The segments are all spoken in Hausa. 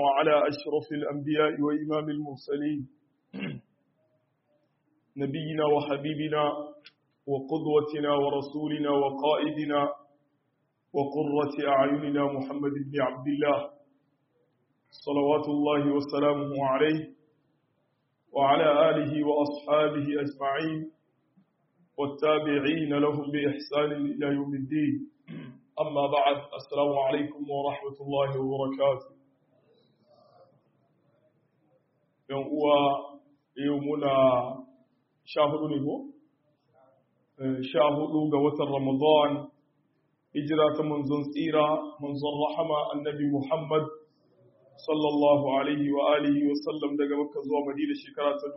وعلى أشرف الأنبياء وإمام المرسلين نبينا وحبيبنا وقدوتنا ورسولنا وقائدنا وقرة أعيننا محمد بن عبد الله صلوات الله وسلامه عليه وعلى آله وأصحابه أجمعين والتابعين لهم بإحسان إلى يوم الدين أما بعد السلام عليكم ورحمة الله وبركاته yan uwa yau muna sha hudu ne ko? sha hudu ga watan ramadan hijira ta manzon tsira manzon rahama annabi muhammad sallallahu alaihi wa alihi wa sallam daga makka zuwa madina shekara ta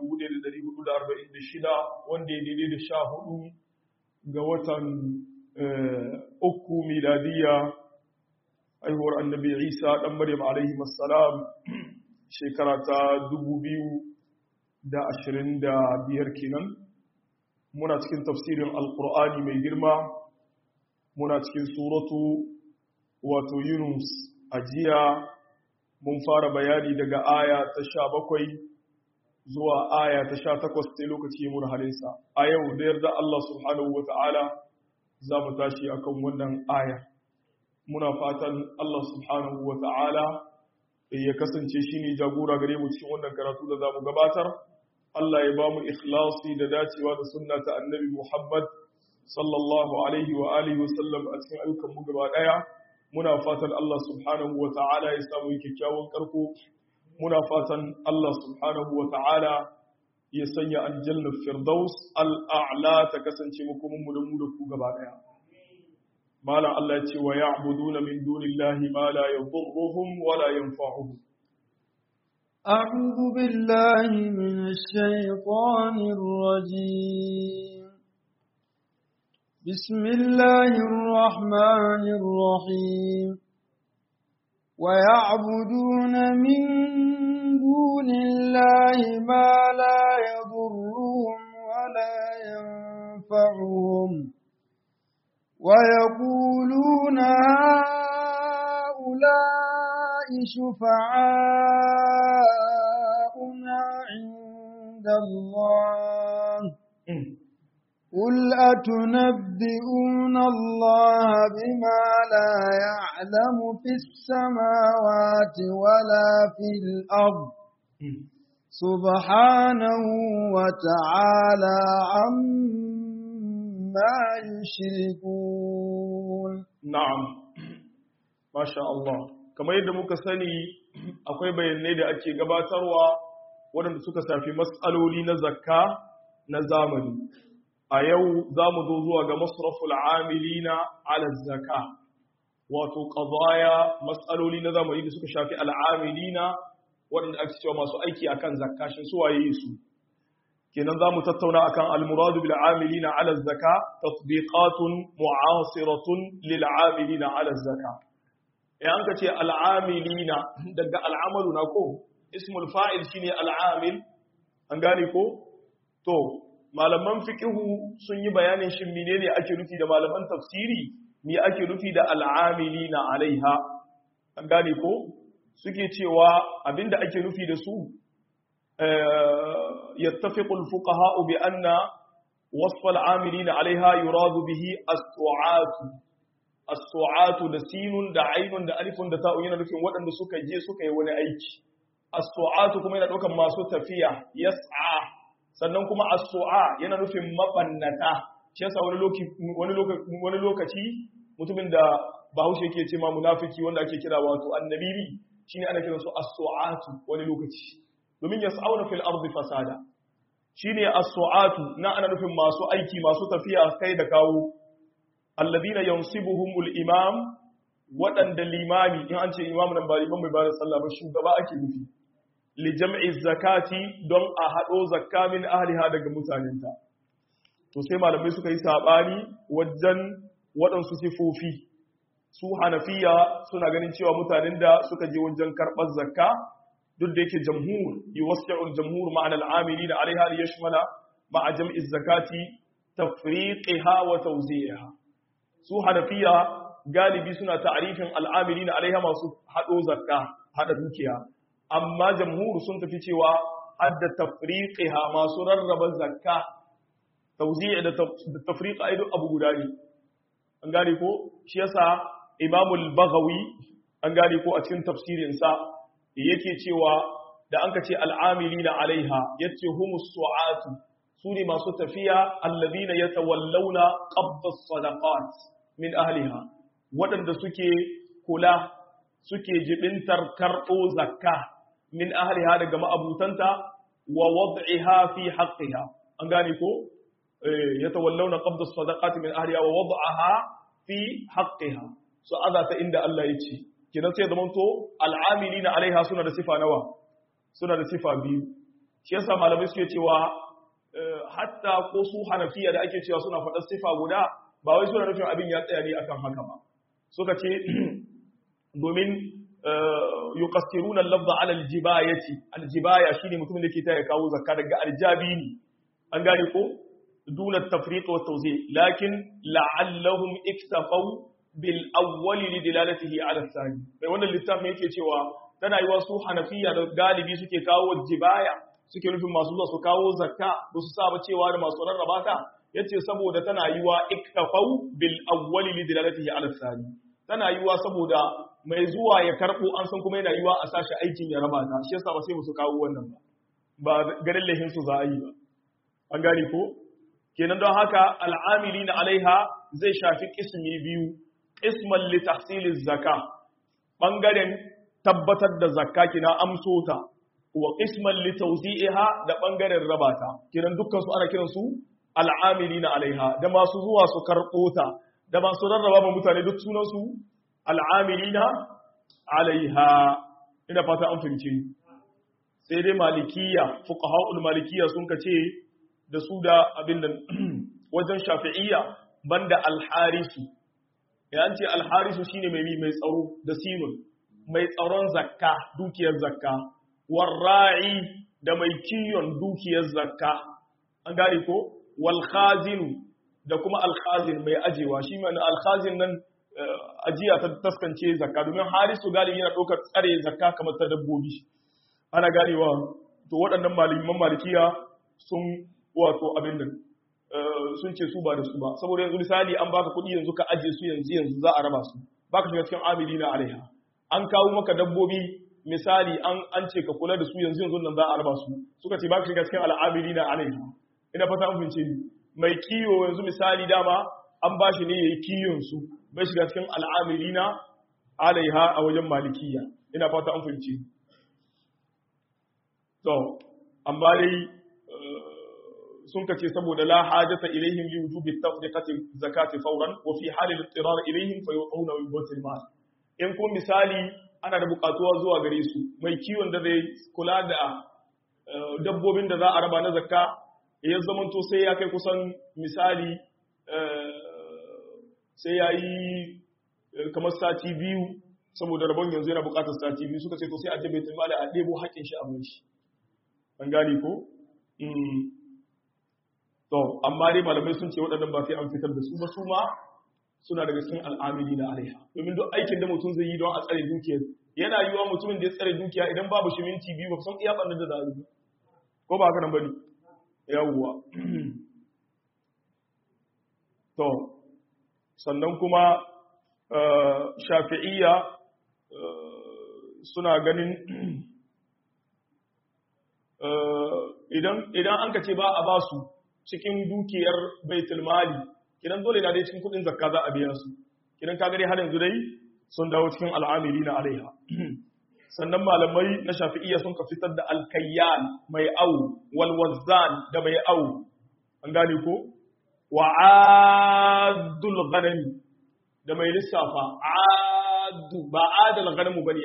1446 wanda ya daidai da sha hudu ga watan uku miladiya haihuwar annabi isa dan maryam alaihi wassalam shekara ta dubu biyu da ashirin da biyar kenan muna cikin tafsirin alkur'ani mai girma muna cikin suratu wato yunus a jiya mun fara bayani daga aya ta sha bakwai zuwa aya ta sha takwas sai lokaci mun halinsa a yau da yarda Allah subhanahu wa ta'ala za mu tashi akan wannan aya muna fatan Allah subhanahu wa ta'ala ya kasance shi ne jagora gare mu cikin wannan karatu da za mu gabatar Allah ya ba mu ikhlasi da dacewa da sunna ta annabi Muhammad sallallahu alaihi wa alihi wa sallam a cikin ayyukan mu gaba daya muna fatan Allah subhanahu wa ta'ala ya samu kyakkyawan karko muna fatan Allah subhanahu wa ta'ala ya sanya aljanna firdaus al'a'la ta kasance mu kuma mu da mu da ku gaba daya malam Allah ce wa ya'buduna min dunillahi ma la yadhurruhum wa la yanfa'uhum أعوذ بالله من الشيطان الرجيم بسم الله الرحمن الرحيم ويعبدون من دون الله ما لا يضرهم ولا ينفعهم ويقولون هؤلاء شفعاؤنا عند الله قل أتنبئون الله بما لا يعلم في السماوات ولا في الأرض سبحانه وتعالى عما يشركون na'am masha Allah kamar yadda muka sani akwai bayanai da ake gabatarwa waɗanda suka shafi matsaloli na zakka na zamani a yau za mu zo zuwa ga masraful amilina ala zakka wato qadaya matsaloli na zamani da suka shafi al'amilina waɗanda ake cewa masu aiki akan zakka shin su waye su kenan za mu tattauna akan al-muradu bil amilina ala zaka tatbiqatun mu'asiratun lil amilina ala zaka eh an kace al-amilina daga al-amalu na ko ismul fa'il shine al-amil an gane ko to malaman fiqhu sun yi bayanin shin menene ake nufi da malaman tafsiri me ake nufi da al-amilina alaiha an gane ko suke cewa abinda ake nufi da su يتفق الفقهاء بأن وصف العاملين عليها يراد به السعات السعات da sinun da ainun da alifun da ta'un yana nufin waɗanda suka je suka yi wani aiki as-su'atu kuma yana ɗaukan masu tafiya yas'a sannan kuma as-su'a yana nufin mabannata shi yasa wani lokaci wani lokaci wani lokaci mutumin da Bahaushe yake ce ma munafiki wanda ake kira wato annabibi shine ana kiransu as-su'atu wani lokaci domin ya sa'auna fil ardi fasada shine as-su'atu na ana nufin masu aiki masu tafiya kai da kawo alladina yansibuhumul imam waɗanda limami in an ce imam nan ba liman mai bada sallah ba shugaba ake nufi li jam'i zakati don a hado zakka min ahliha daga mutanenta to sai malamai suka yi sabani wajen waɗansu sifofi su hanafiya suna ganin cewa mutanen da suka je wajen karɓar zakka duk da yake jamhur yuwassi'ul jamhur ma'ana al'amilin 'alayha li yashmala ma'a jam'i zakati tafriqiha wa tawzi'iha su hanafiya galibi suna ta'arifin al'amilin 'alayha masu hado zakka hada dukiya amma jamhur sun tafi cewa adda tafriqiha masu rarraba zakka tawzi' da tafriq ai duk abu guda ne an gane ko shi yasa imamul baghawi an gane ko a cikin tafsirin sa yake cewa da an ka ce al'amilina alaiha yace humus su'atu su ne masu tafiya alladina yatawallawna qabdas sadaqat min ahliha waɗanda suke kula suke jibintar karɓo zakka min ahliha daga ma'abutanta wa wad'iha fi haqqiha an gane ko yatawallawna qabdas sadaqat min ahliha wa wad'aha fi haqqiha so azata inda Allah ya ce kidan sai zaman to al'amilina alaiha suna da sifa nawa suna da sifa biyu shi yasa malamai suke cewa hatta ko su hanafiya da ake cewa suna faɗar sifa guda ba wai suna nufin abin ya tsaya ne akan haka ba suka ce domin yuqassiruna al-lafza ala al-jibayati al-jibaya shine mutumin da ke ta ya kawo zakka daga aljabi ne an gane ko duna tafriq wa tawzi lakin la'allahum iktafaw bil awwal li dilalatihi ala al-thani sai wannan littafin yake cewa tana yi wasu hanafiya da galibi suke kawo jibaya suke nufin masu zuwa su kawo zakka ba su saba cewa da masu rarraba ta yace saboda tana yi wa iktafau bil awwali li dilalatihi ala thani tana yi wa saboda mai zuwa ya karbo an san kuma yana yi wa a sashi aikin ya raba ta shi yasa ba sai musu kawo wannan ba ba garin lahin su za a yi ba an gane ko kenan don haka al'amilina alaiha zai shafi kismi biyu isman li tahsiliz zakka bangaren tabbatar da zakka kina amso ta wa qisman li tawzi'iha da bangaren rabata kiran dukkan su ana kiran su al'amilina alaiha da masu zuwa su karbo ta da masu rarraba ma mutane duk sunan su al'amilina alaiha ina fata an fahimce sai dai malikiya fuqaha'ul malikiya sun kace da su da abin nan wajen shafi'iyya banda al-harisu ya ce al-harisu shine mai mai tsaro da sinun mai tsaron zakka dukiyar zakka warra'i da mai kiyon dukiyar zakka an gane ko wal khazinu da kuma al khazin mai ajewa shi mai al khazin nan ajiya ta taskance zakka domin harisu galibi yana ɗaukar tsare zakka kamar ta dabbobi ana ganewa to waɗannan malaman malikiya sun wato abin nan sun ce su ba da su ba saboda yanzu misali an baka kuɗi yanzu ka aje su yanzu yanzu za a raba su baka shiga cikin amilina alaiha an kawo maka dabbobi misali an an ce ka kula da su yanzu yanzu nan za a raba su suka ce ba ka shiga cikin al'amiri na alaiha ina fata an fince ni mai kiyo yanzu misali dama an ba shi ne yayi kiyon su bai shiga cikin al'amiri na alaiha a wajen malikiya ina fata an fince ni to amma dai sun ka ce saboda la hajata ilaihim li wujubi tafriqati zakati fawran wa fi halil ittirar ilaihim fa yuqawna min batil mal in kun misali ana da bukatuwa zuwa gare su mai kiwon da zai kula da dabbobin da za a raba na zakka ya zamanto sai ya kai kusan misali sai ya yi kamar sati biyu saboda rabon yanzu yana bukatar sati biyu suka ce to sai a jabe tumali a ɗebo haƙin shi a shi an gane ko to amma dai malamai sun ce waɗannan ba sai an fitar da su ba su ma suna daga cikin al'amili na alaiha domin duk aikin da mutum zai yi don a tsare dukiyar yana yiwa mutumin da ya tsare dukiya idan babu shi minti biyu ba san iya ɓannar da zaru ko ba haka nan bane yawwa to sannan kuma shafi'iyya suna ganin idan idan an ka ce ba a ba su cikin dukiyar baitul mali kidan dole na dai cikin kudin zakka za a biya su kidan ka gare har yanzu dai sun dawo cikin al'amili na alaiha sannan malamai na shafi'iyya sun ka fitar da alkayyan mai au wal wazzan da mai au an gane ko wa adul ghanami da mai lissafa adu ba adal ghanamu bane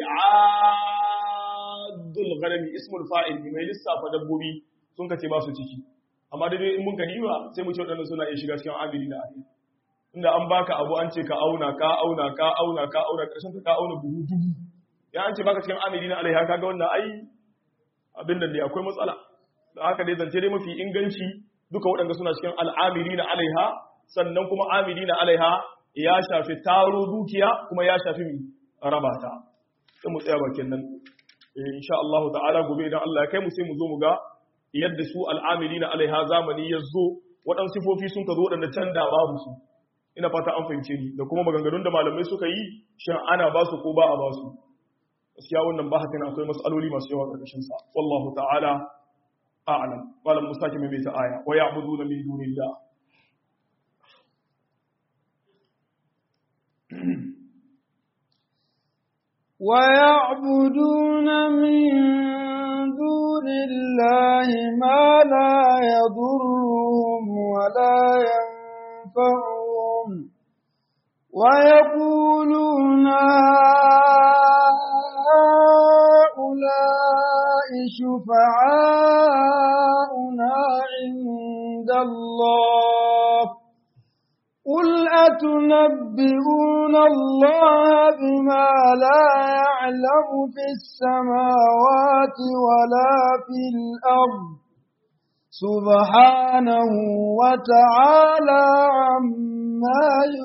adul ghanami ismul fa'il mai lissafa dabbobi sun ka ce ba su ciki amma dai in mun gani ba sai mu ce waɗannan suna iya shiga cikin amili da ahli inda an baka abu an ce ka auna ka auna ka auna ka auna ƙarshen ka auna buhu dubu ya an ce baka cikin amili na alaiha kaga wannan ai abin da ne akwai matsala da haka dai zance dai mafi inganci duka waɗanda suna cikin al'amili na alaiha sannan kuma amili na alaiha ya shafi taro dukiya kuma ya shafi mi rabata sai mu tsaya bakin nan insha Allah ta'ala gobe idan Allah ya kai mu sai mu zo mu ga yadda su al'amilina alaiha zamani ya zo waɗansu sifofi sun ka zo waɗanda can da babu su ina fata an fahimce ni da kuma maganganun da malamai suka yi shin ana ba su ko ba a ba su gaskiya wannan ba hakan akwai mas'aloli masu yawa ƙarƙashin sa wallahu ta'ala a'lam malam musa ke mai ta aya wa ya'buduna min dunillah ويعبدون من دون الله ما لا يضرهم ولا ينفعهم ويقولون هؤلاء شفعاؤنا عند الله قل أتنبئون الله بما لا يعلم في السماوات ولا في الأرض سبحانه وتعالى عما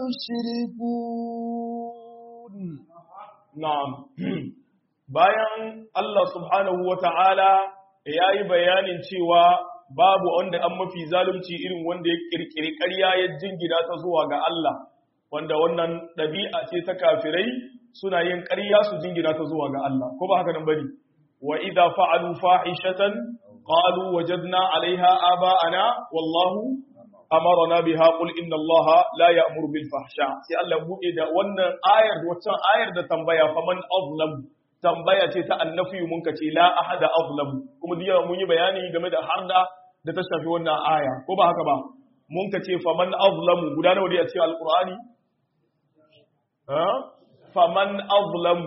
يشركون na'am bayan Allah subhanahu wa ta'ala ya yi bayanin cewa babu wanda an mafi zalunci irin wanda ya kirkiri ƙarya ya jingina ta zuwa ga Allah wanda wannan ɗabi'a ce ta kafirai suna yin ƙarya su jingina ta zuwa ga Allah ko ba haka nan bane wa idza fa'alu fahishatan qalu wajadna 'alayha aba'ana wallahu amarna biha qul inna allaha la ya'muru bil fahsha sai Allah buɗe da wannan ayar da waccan ayar da tambaya faman azlam tambaya ce ta annafi mun ka ce la ahada azlam kuma diya mun yi bayani game da harda da ta shafi wannan aya ko ba haka ba mun ka ce faman azlam guda nawa ne a cikin alqur'ani ha faman azlam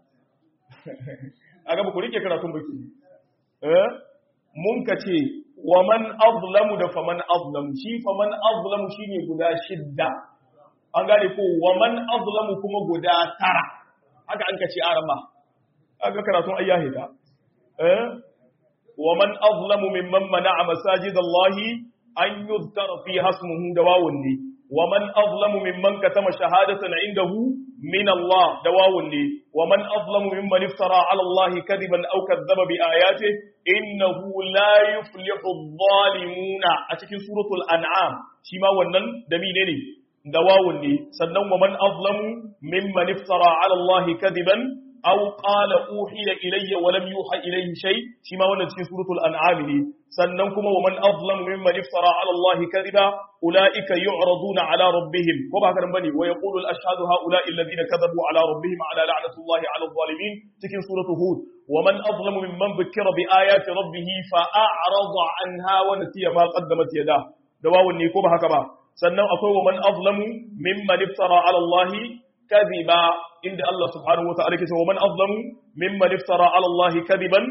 aga ba ku rike karatun baki eh mun ka ce wa man azlamu da faman azlamu shi faman azlamu shine guda shidda an gane ko wa man azlamu kuma guda tara haka an ka ce arama aka karatun ayyahida eh wa man azlamu mimman mana'a masajidallahi an yuzkara fi hasmuhu da wawun ne wa man azlamu mimman katama shahadatan indahu min Allah da wawun ne wa man azlamu mimman iftara ala Allah kadiban aw kadzaba bi ayatihi innahu la yuflihu adh-dhalimuna a cikin suratul an'am shi ma wannan da mine ne da wawun ne sannan wa man azlamu mimman iftara ala Allah kadiban aw qala uhiya ilayya wa lam yuha ilayhi shay shi ma wannan cikin suratul an'am ne sannan kuma wa man azlamu mimman iftara ala Allah kadiba ulaika yu'raduna ala rabbihim ko ba haka nan bane wa yaqulu al-ashhadu haula'i alladhina kadhabu ala rabbihim ala la'natullahi ala adh-dhalimin cikin suratul hud wa man azlamu mimman dhukkira bi ayati rabbih fa a'rada anha wa nasiya ma qaddamat yadah da wawun ne ko ba haka ba sannan akwai wa man azlamu mimman iftara ala Allah kadhiba inda Allah subhanahu wa ta'ala ke cewa man azlamu mimman iftara ala Allah kadiban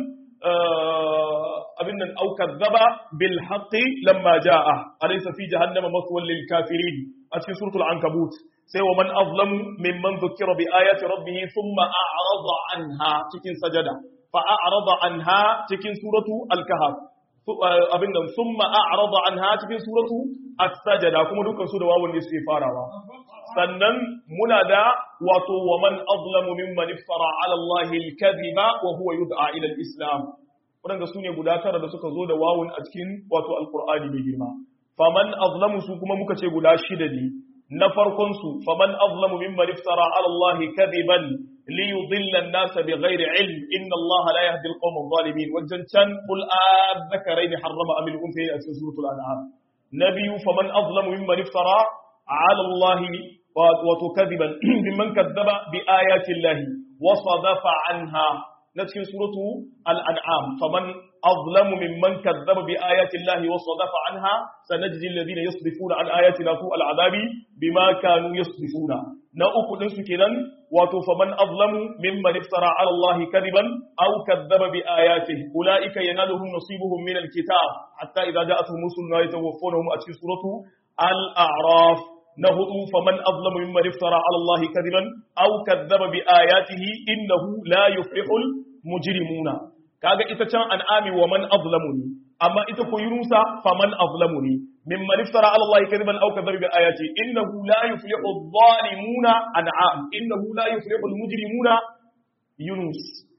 abin nan au kadzaba bil haqqi lamma jaa alaysa fi jahannama maswan lil kafirin a cikin suratul ankabut sai wa man azlamu mimman dhukira bi ayati rabbih thumma a'rada anha cikin sajada fa a'rada anha cikin suratu al kahf abin nan thumma a'rada anha cikin suratu as-sajada kuma dukkan su da wawun ne suke farawa sannan muna da wato wa man azlamu mimman iftara ala Allah al-kadhiba wa huwa yud'a ila al-islam wadanda su ne guda tara da suka zo da wawun a cikin wato alqur'ani mai girma faman azlamu su kuma muka ce guda shida ne na farkon su faman azlamu mimman iftara ala Allah kadhiban li yudilla an-nas bighairi ilm inna Allah la yahdi al-qawm adh-dhalimin wajen can qul adh-dhakarayn harrama am al-unthayayn a cikin suratul an'am nabiyu faman azlamu mimman iftara ala Allah وتكذبا ممن كذب بآيات الله وصدف عنها نتكلم سورة الأنعام فمن أظلم ممن كذب بآيات الله وصدف عنها سنجزي الذين يصدفون عن آياتنا سوء العذاب بما كانوا يصدفون نأكل نسكنا واتو فمن أظلم ممن افترى على الله كذبا أو كذب بآياته أولئك ينالهم نصيبهم من الكتاب حتى إذا جاءتهم رسلنا يتوفونهم أتي سورة الأعراف na hudu faman azlamu mimman iftara ala Allah kadiban aw kadzaba bi ayatihi innahu la yuflihul mujrimuna kaga ita can an'ami wa man azlamu ni amma ita ko yunusa faman azlamu ni mimman iftara ala Allah kadiban aw kadzaba bi ayatihi innahu la yuflihul zalimuna an'am innahu la yuflihul mujrimuna yunus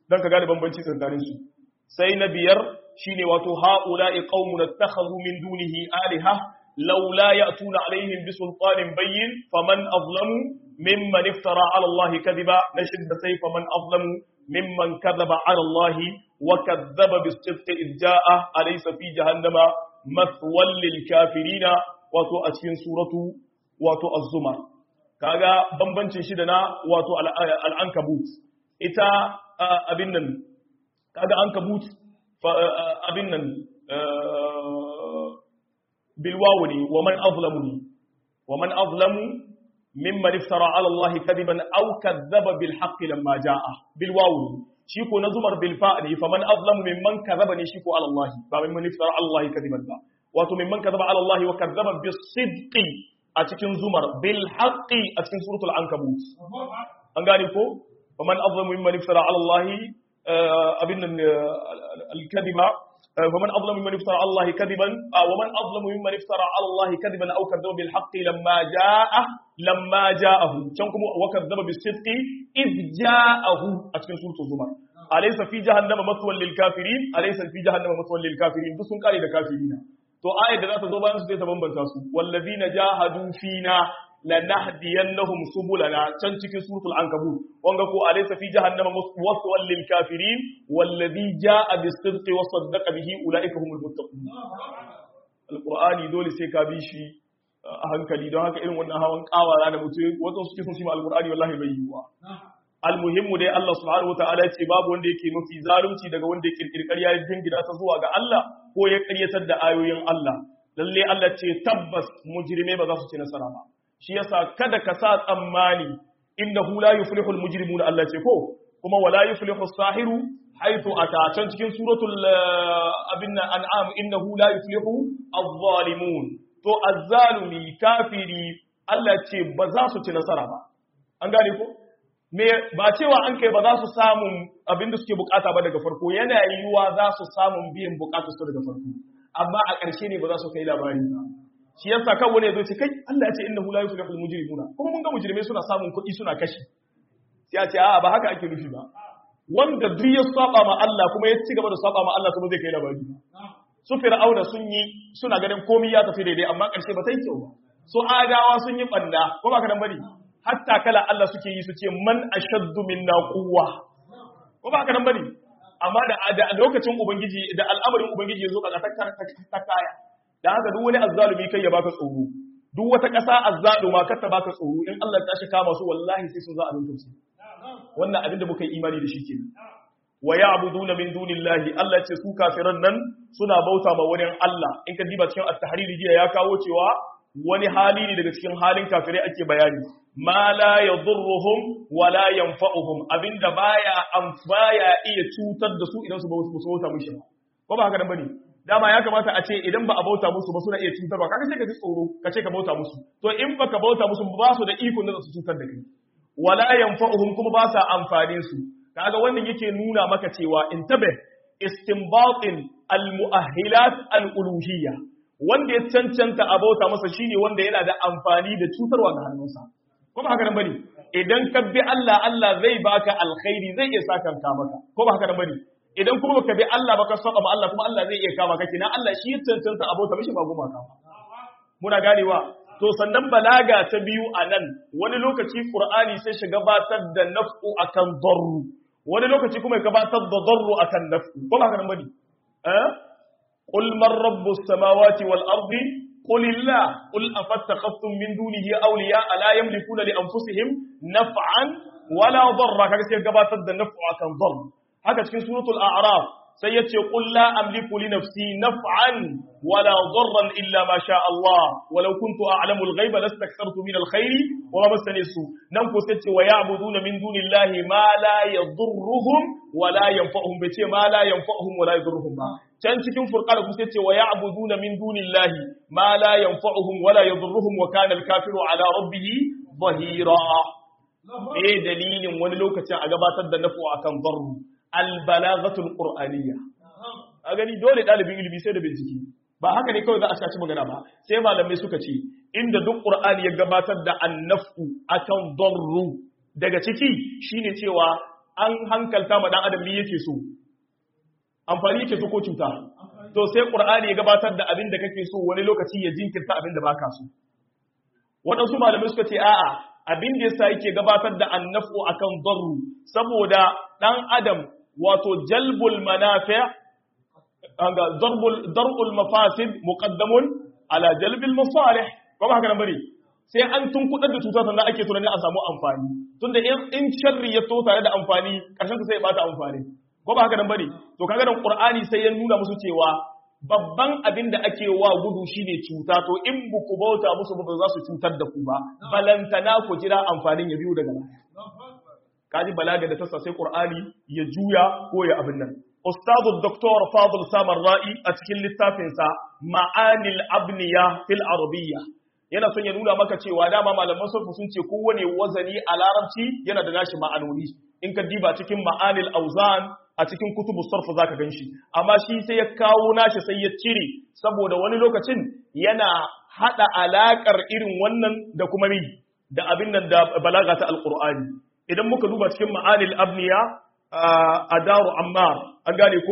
dan ka gane bambanci tsakanin su sai na biyar shine wato haula'i qaumun ittakhadhu min dunihi aliha laula ya'tuna alaihim bisultanin bayyin faman azlamu mimman iftara ala Allah kadiba nashid sai faman azlamu mimman kadhaba ala Allah wa kadhaba bis-sidqi idh ja'a alaysa fi jahannama mathwal lil kafirina wato a cikin suratu wato az-zumar kaga bambancin shi da na wato al-ankabut ita abin nan kaga ankabut abin nan bilwawu ne wa man azlamu ne wa man azlamu mimman iftara ala Allah kadiban aw kadzaba bil haqqi lamma jaa bilwawu ne shi ko na zumar bil fa ne fa man azlamu mimman kadzaba ne shi ko ala Allah ba mimman iftara ala Allah kadiban ba wato mimman kadzaba ala Allah wa kadzaba bis sidqi a cikin zumar bil haqqi a cikin suratul ankabut an gane ko wa man azlamu mimman iftara ala Allah abin al-kadiba ومن أظلم ممن افترى على الله كذبا ومن أظلم ممن افترى على الله كذبا أو كذب بالحق لما جاء لما جاءه كنكم وكذب بالصدق إذ جاءه أتكن سورة الزمر أليس في جهنم مثوى للكافرين أليس في جهنم مثوى للكافرين بس قال للكافرين to ayat da za ta zo bayan su zai ta bambanta su wallazina jahadu fina lanahdiyannahum subulana can cikin suratul ankabut wanga ko alaysa fi jahannama waswal lil kafirin wallazi jaa bis sidqi wa saddaqa bihi ulaika humul muttaqun alqur'ani dole sai ka bi shi a hankali don haka irin wannan hawan kawara da mutum wato suke son shi ma alqur'ani wallahi bai yiwa almuhimmu dai Allah subhanahu wataala ya ce babu wanda yake mafi zalunci daga wanda ya kirkiri ƙarya ya jingina ta zuwa ga Allah ko ya ƙaryatar da ayoyin Allah lalle Allah ce tabbas mujrimai ba za su ci nasara ba shi yasa kada ka sa tsammani innahu la yuflihul mujrimuna Allah ce ko kuma wala yuflihu sahiru haythu ata can cikin suratul abin an'am innahu la yuflihu adh-dhalimun to azzalumi kafiri Allah ce ba za su ci nasara ba an gane ko me ba cewa an kai ba za su samu abin da suke bukata ba daga farko yana yiwuwa za su samu biyan bukatar su daga farko amma a ƙarshe ne ba za su kai labari ba shi yasa kan wani zai ce kai Allah ya ce innahu la yuflihul mujrimuna kuma mun ga mujrimai suna samun kuɗi suna kashi sai a ce a'a ba haka ake nufi ba wanda duk ya saba ma Allah kuma ya ci gaba da saba ma Allah kuma zai kai labari su fir'auna sun yi suna ganin komai ya tafi daidai amma ƙarshe ba ta yi kyau ba su adawa sun yi banda ko ba ka nan bane hatta kala Allah suke yi su ce man ashaddu minna quwwa ko ba ka nan bane amma da lokacin ubangiji da al'amarin ubangiji ya zo ka ta kaya da haka duk wani azzalumi kai ya baka tsoro duk wata ƙasa azzaluma kar ta baka tsoro in Allah ta shi kama su wallahi sai sun za a rinka su wannan abin da muka yi imani da shi kenan wa ya'buduna min dunillahi Allah ce su kafiran nan suna bauta ma wani Allah in ka diba cikin at-tahrir jiya ya kawo cewa wani hali ne daga cikin halin kafirai ake bayani ma la yadurruhum wa la yanfa'uhum abinda baya amfaya iya cutar da su idan su bauta mishi ba ko ba haka nan bane dama ya kamata a ce idan ba a bauta musu ba suna iya cutarwa kaga sai ka ji tsoro ka ce ka bauta musu to in baka bauta musu ba su da iko da su cutar da kai wala yanfa'uhum kuma ba sa amfanin su kaga wannan yake nuna maka cewa intabe istinbatin almu'ahhilat aluluhiyya wanda ya cancanta a bauta masa shine wanda yana da amfani da cutarwa ga hannunsa ko ba haka nan bane idan ka bi Allah Allah zai baka alkhairi zai iya saka ka maka ko ba haka nan bane idan kuma baka bi Allah baka saba ma Allah kuma Allah zai iya kama ka kina Allah shi ya cancanta a bauta mishi ba goma ka muna ganewa to sannan balaga ta biyu a nan wani lokaci Qur'ani sai shi gabatar da naf'u akan darru wani lokaci kuma ya gabatar da darru akan naf'u ko ba haka nan bane eh qul man rabbus samawati wal ardi qul illah qul afattakhadtum min dunihi awliya la yamlikuna li anfusihim naf'an wala darra kaga sai gabatar da naf'u akan darru haka cikin suratul a'raf sai yace qul la amliku li nafsi naf'an wala darran illa ma sha Allah walau kuntu a'lamu al-ghaiba lastakthartu min al-khairi wa ma massani su nan ko sai ce wa ya'buduna min dunillahi ma la yadurruhum wa la yanfa'uhum bai ce ma la yanfa'uhum wa la yadurruhum ba can cikin furqan ku sai ce wa ya'buduna min dunillahi ma la yanfa'uhum wa la yadurruhum wa kana al-kafiru ala rabbih dhahira eh dalilin wani lokacin a gabatar da nafu akan darru albalaghatul qur'aniyya a gani dole dalibin ilimi sai da bincike ba haka ne kawai za a shaci magana ba sai malamai suka ce inda duk qur'ani ya gabatar da annafu akan darru daga ciki shine cewa an hankalta ma dan adam me yake so amfani yake so ko cuta to sai qur'ani ya gabatar da abin da kake so wani lokaci ya jinkirta abin da baka so waɗansu malamai suka ce a'a abin da yasa yake gabatar da annafu akan darru saboda dan adam wato jalbul manafi' anga darbul darul mafasid muqaddamun ala jalbil masalih kuma haka nan bari sai an tunkudar da cuta sannan ake tunani a samu amfani tunda in sharri ya to tare da amfani karshen ta sai ya bata amfani ko ba haka nan bane to kaga nan qur'ani sai ya nuna musu cewa babban abin da ake wa gudu shine cuta to in buku bauta musu ba za su cutar da ku ba balantana ku jira amfanin ya biyo daga baya kaji balaga da tassa sai qur'ani ya juya ko ya abin nan ustadu doktor fadl samar ra'i a cikin littafinsa ma'anil abniya fil arabiyya yana son ya nuna maka cewa dama malaman sarfu sun ce kowane wazani a larabci yana da nashi ma'anoni in ka diba cikin ma'anil auzan a cikin kutubu sarfu zaka ganshi amma shi sai ya kawo nashi sai ya cire saboda wani lokacin yana hada alakar irin wannan da kuma mi da abin nan da balaga ta alqur'ani idan muka duba cikin ma'anil abniya a daru ammar an gane ko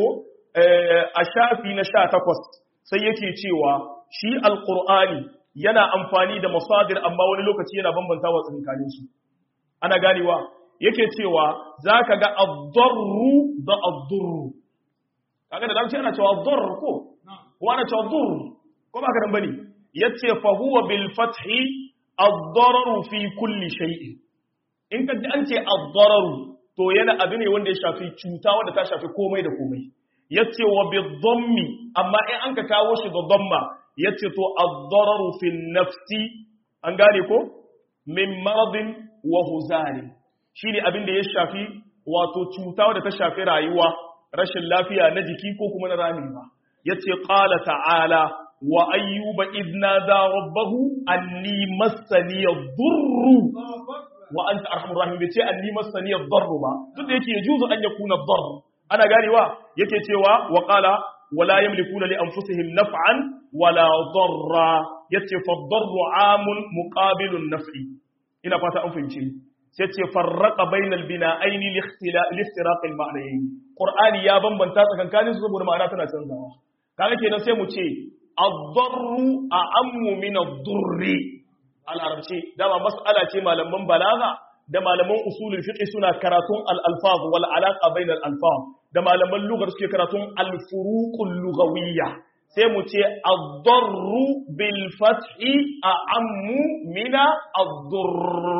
a shafi na 18 sai yake cewa shi alqur'ani yana amfani da masadir amma wani lokaci yana bambanta wa tsinkanin su ana ganewa yake cewa zaka ga ad-darru da ad-durru kaga da dan ana cewa ad-darr ko ko ana cewa durr ko ba ka dan bane yace fa huwa bil fathi ad-dararu fi kulli shay'in in ka ji an ce ad-dararu to yana abu ne wanda ya shafi cuta wanda ta shafi komai da komai yace wa bi dhammi amma in an ka kawo shi da dhamma yace to ad-dararu fi nafsi an gane ko min maradin wa huzari shine abin da ya shafi wato cuta wadda ta shafi rayuwa rashin lafiya na jiki ko kuma na rayuwa yace qala ta'ala wa ayyuba idna da rabbahu anni massani ad-durru wa anta arhamur rahim bai ce anni massani ad-darru ba duk da yake yajuzu an yakuna ad-darr ana ganewa yake cewa wa qala wala yamlikuna li anfusihim naf'an wala darra yace fa ad-darru 'amun muqabilun naf'i ina fata an fahimce sai ce farraka bainal bina'aini liftiraq al-ma'nayn qur'ani ya bambanta tsakankanin su saboda ma'ana tana canzawa kaga kenan sai mu ce ad-darru a'ammu min ad-durri al-arabci dama mas'ala ce malaman balaga da malaman usulul fiqh suna karatun al-alfaz wal alaqa bainal alfaz da malaman lugar suke karatun al-furuqul lughawiyya sai mu ce ad-darru bil fathi a'ammu min ad-durr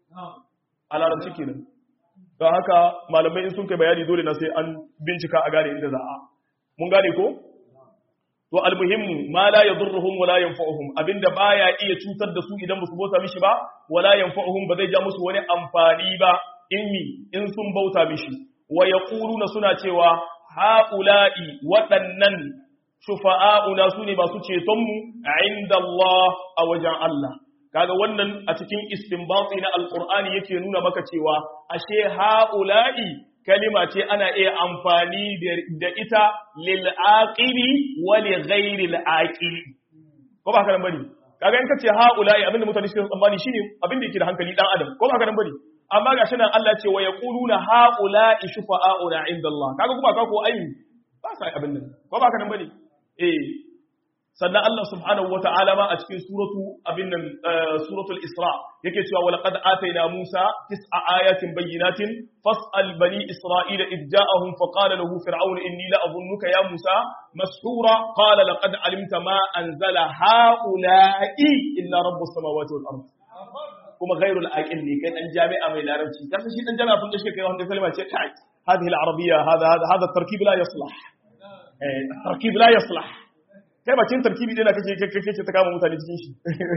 a larabci kenan don haka malamai in sun kai bayani dole na sai an bincika a gane inda za a mun gane ko to almuhimmu ma la yadurruhum wala yanfa'uhum abinda baya iya cutar da su idan musu bauta mishi ba wala yanfa'uhum ba zai ja musu wani amfani ba in mi in sun bauta mishi wa yaquluna suna cewa haula'i waɗannan shufa'auna sune masu ceton mu inda Allah a wajen Allah kaga wannan a cikin istinbati na alqur'ani yake nuna maka cewa ashe haula'i kalima ce ana iya amfani da ita lil aqili wa li ghairi al aqili ko ba haka nan bane kaga in kace haula'i abinda mutane suke tsammani shine abinda yake da hankali dan adam ko ba haka nan bane amma gashi nan Allah ce wa yaquluna haula'i shufa'auna inda Allah kaga kuma ka ko ai ba sai abin nan ko ba haka nan bane eh sannan Allah subhanahu wa ta'ala ma a cikin suratu abin nan suratul Isra yake cewa wa laqad atayna Musa tis'a ayatin bayyinatin fas'al bani Isra'ila id ja'ahum fa qala lahu fir'aun inni la adhunnuka ya Musa mashura qala laqad alimta ma anzala ha'ula'i illa rabbus samawati wal ard kuma ghairul aqil ne kai dan jami'a mai larabci kasa shi dan jami'a kun da shi kai wanda kalma ce kai hadhihi al-arabiyya hada hada hada at-tarkib la yaslah eh at-tarkib la yaslah kai bakin tarkibi dai na kake kake kake ta kama mutane cikin shi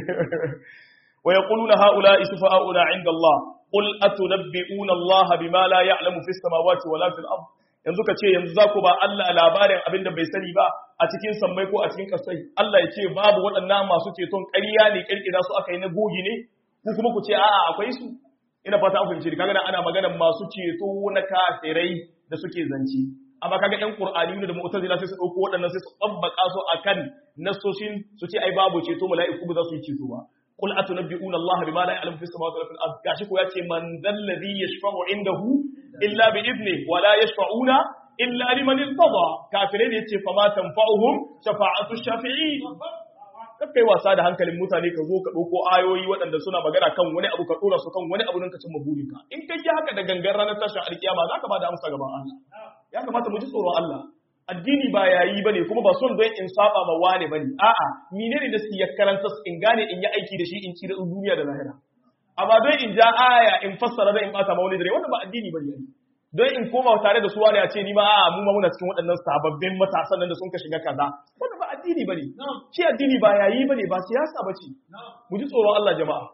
wa yaquluna haula isfa'una 'inda Allah qul atunabbi'una Allah bima la ya'lamu fis samawati wala fil ard yanzu ka ce yanzu za ku ba Allah labarin abin da bai sani ba a cikin sammai ko a cikin kasai Allah ya ce babu waɗannan masu ceton ƙarya ne ƙirƙira su aka yi na gogi ne ku kuma ku ce a'a akwai su ina fata an fahimci kaga ana maganar masu ceto na kafirai da suke zance amma kaga ɗan Qur'ani da Mu'tazila sai su dauko waɗannan sai su tsabbaka su akan nasoshin su ce ai babu ceto mala'iku ba za su yi ceto ba qul atunabbi'una Allah bima la ya'lamu fis samawati wal fil ard gashi ko yace man dal ladhi yashfa'u indahu illa bi idni wa la yashfa'una illa liman irtada kafirai ne yace fa ma tanfa'uhum shafa'atu shafi'in kai wasa da hankalin mutane ka zo ka ɗauko ayoyi waɗanda suna magana kan wani abu ka ɗora su kan wani abu nan ka cimma burinka in kai yi haka da gangan ranar tashin alkiyama za ka ba da amsa gaban Allah ya kamata mu ji tsoron Allah addini ba yayi bane kuma ba son don in saba ma wane bane a'a menene da ya karanta in gane in yi aiki da shi in ci da duniya da lahira amma don in ja aya in fassara da in bata ma wani dare wannan ba addini bane don in koma tare da su wani ya ce ni ma a'a mu ma muna cikin waɗannan sababbin matasan nan da sun ka shiga kaza wannan ba addini bane shi addini ba yayi bane ba siyasa bace mu ji tsoron Allah jama'a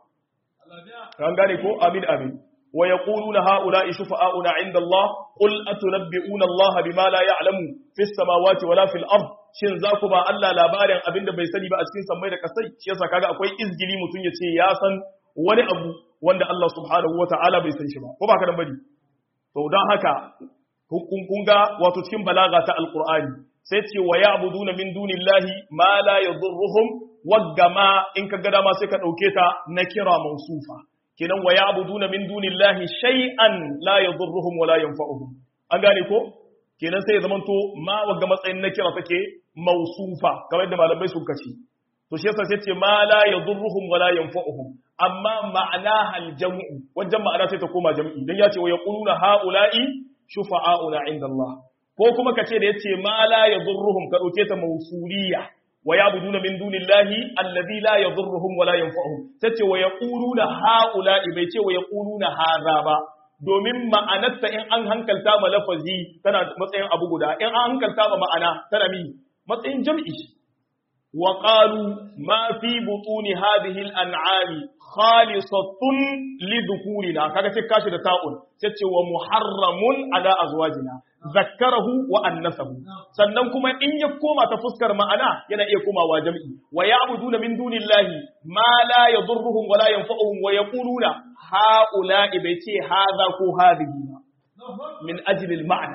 kan gane ko amin amin wa yaquluna haula'i shufa'auna 'inda Allah qul atunabbi'una Allah bima la ya'lamu fis samawati wala fil ard shin za ku ba Allah labarin abinda bai sani ba a cikin sammai da kasai shi yasa kaga akwai izgili mutun ya ce ya san wani abu wanda Allah subhanahu wata'ala bai san shi ba ko ba ka dan bari to don haka kun ga wato cikin balaga ta alqur'ani sai ce wa ya'buduna min dunillahi ma la yadurruhum waggama in ka gada ma sai ka dauke ta na kira mausufa kenan wa ya'buduna min dunillahi shay'an la yadurruhum wa la yanfa'uhum an gane ko kenan sai ya zamanto ma wagga matsayin na kira take mausufa kamar yadda malamai sun kace to shi yasa sai ce ma la yadurruhum wa la yanfa'uhum amma ma'ana hal jam'u wajen ma'ana sai ta koma jam'i dan ya ce wa yaquluna haula'i shufa'auna 'inda Allah ko kuma ka ce da yace ma la yadurruhum ka dauke ta mausuliya wa ya'buduna min dunillahi alladhi la yadurruhum wa la yanfa'uhum tace wa yaquluna haula'i bai ce wa yaquluna hadha ba domin ma'anarta in an hankalta ma lafazi tana matsayin abu guda in an hankalta ma ma'ana tana mi matsayin jam'i wa qalu ma fi butuni hadhihi al-an'ami khalisatun li dhukurina kaga sai kashi da ta'un sai ce wa muharramun ala azwajina zakkarahu wa annasahu sannan kuma in ya koma ta fuskar ma'ana yana iya komawa jam'i wa ya'buduna min dunillahi ma la yadurruhum wa la yanfa'uhum wa yaquluna ha'ula'i bai ce hadha ko hadhihi ba min ajli al-ma'na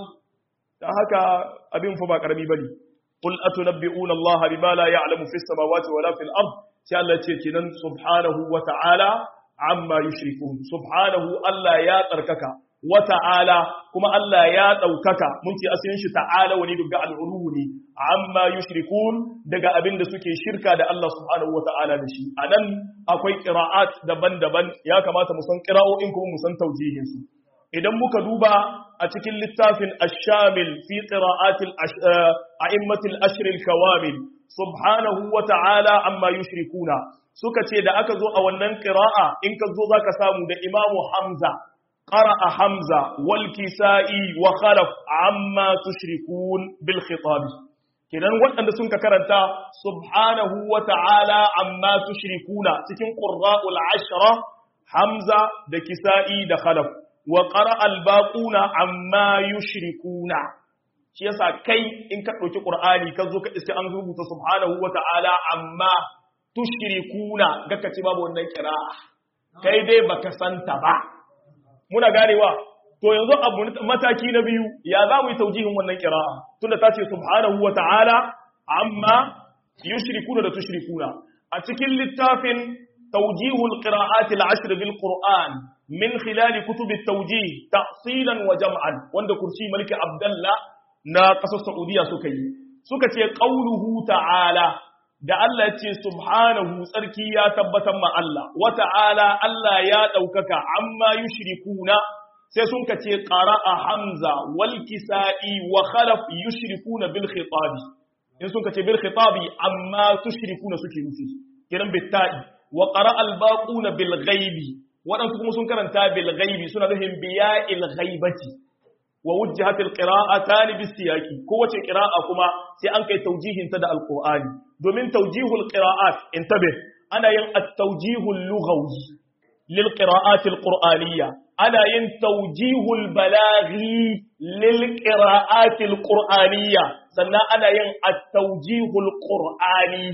dan haka abin fa ba karami bane qul atunabbi'una Allah bima la ya'lamu fis samawati wala fil ard sai Allah ce kenan subhanahu wa ta'ala amma yushrikun subhanahu Allah ya tsarkaka wa ta'ala kuma Allah ya ɗaukaka mun ce asalin shi ta'ala wani daga al'ulu ne amma yushrikun daga abin da suke shirka da Allah subhanahu wa ta'ala da shi a nan akwai ƙira'at daban-daban ya kamata mu san ƙira'o'in kuma mu san taujihin su idan muka duba a cikin littafin ash-shamil fi qira'atil a'immatil ashr al-kawamil subhanahu wa ta'ala amma yushrikuna suka ce da aka zo a wannan ƙira'a in ka zo zaka samu da imamu hamza قرأ حمزة والكسائي وخلف عما تشركون بالخطاب kenan waɗanda sun ka karanta subhanahu wa ta'ala amma tushrikuna cikin qurra'ul ashra hamza da kisa'i da khalaf wa qara'a al-baquna amma yushrikuna shi yasa kai in ka ɗauki qur'ani ka zo ka iske an rubuta subhanahu wa ta'ala amma tushrikuna ga kace babu wannan qira'a kai dai baka santa ba muna ganewa to yanzu abu mataki na biyu ya za mu yi taujihin wannan kira'a tunda ta ce subhanahu wa ta'ala amma yushrikuna da tushrikuna a cikin littafin tawjihul qira'at al-ashr bil qur'an min khilal kutub at-tawjih ta'silan wa jam'an wanda kursi maliki abdullah na kasar saudiya suka yi suka ce qauluhu ta'ala da Allah ce subhanahu tsarki ya tabbatar ma Allah wa ta'ala Allah ya ɗaukaka amma yushrikuna sai sun kace qara'a hamza wal kisa'i wa khalaf yushrikuna bil khitabi in sun kace bil khitabi amma tushrikuna suke nufi kiran bitta'i wa qara'a al baquna bil ghaibi wadansu kuma sun karanta bil ghaibi suna nufin biya'il ghaibati wa wujjihat alqira'atan bisiyaqi kowace qira'a kuma sai an kai taujihin ta da alqur'ani domin taujihul qira'at intabe ana yin at-tawjihul lughawi lil qira'at alqur'aniyya ana yin taujihul balaghi lil qira'at alqur'aniyya sannan ana yin at-tawjihul qur'ani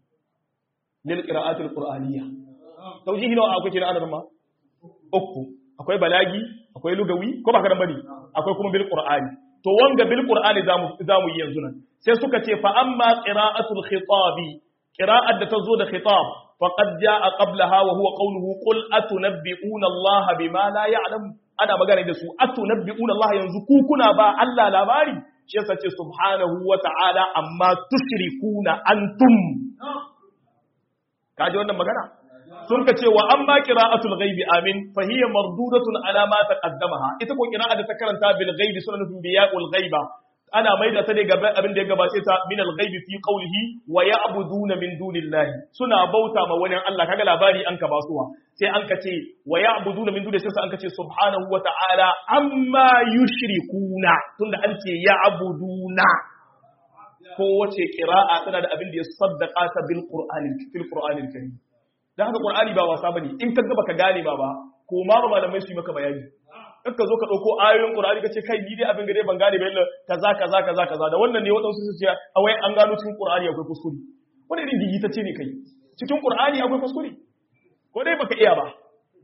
lil qira'at alqur'aniyya taujihi nawa akwai kira ana ma uku akwai balagi akwai lugawi ko ba kadan bane akwai kuma bil qur'ani to wanga bil qur'ani zamu zamu yi yanzu nan sai suka ce fa amma qira'atul khitabi qira'at da tazo da khitab faqad jaa qablaha wa huwa qawluhu qul atunabbi'una Allah bima la ya'lam ana magana da su atunabbi'una Allah yanzu ku kuna ba Allah labari shi yasa ce subhanahu wa ta'ala amma tushrikuna antum kaji wannan magana sun ka ce wa amma qira'atul ghaibi amin fa hiya mardudatun ala ma taqaddamaha ita ko qira'a da ta karanta bil ghaibi suna nufin biya'ul ghaiba ana maida ta ne gaba abin da ya gabace ta min al ghaibi fi qawlihi wa ya'buduna min dunillahi suna bauta ma wani Allah kaga labari an ka basuwa sai an ka ce wa ya'buduna min dunillahi sai an ka ce subhanahu wa ta'ala amma yushrikuna tunda an ce ya'buduna ko wace qira'a tana da abin da ya saddaka ta bil qur'ani fil qur'anil karim dan haka qur'ani ba wasa bane in ka ga baka gane ba ba ko ma ba malamai su yi maka bayani in ka zo ka dauko ayoyin qur'ani ka ce kai ni dai abin gare ban gane ba yalla kaza kaza kaza kaza da wannan ne wadansu su ce a wai an gano cikin qur'ani akwai kuskure wani irin digitacce ne kai cikin qur'ani akwai kuskure ko dai baka iya ba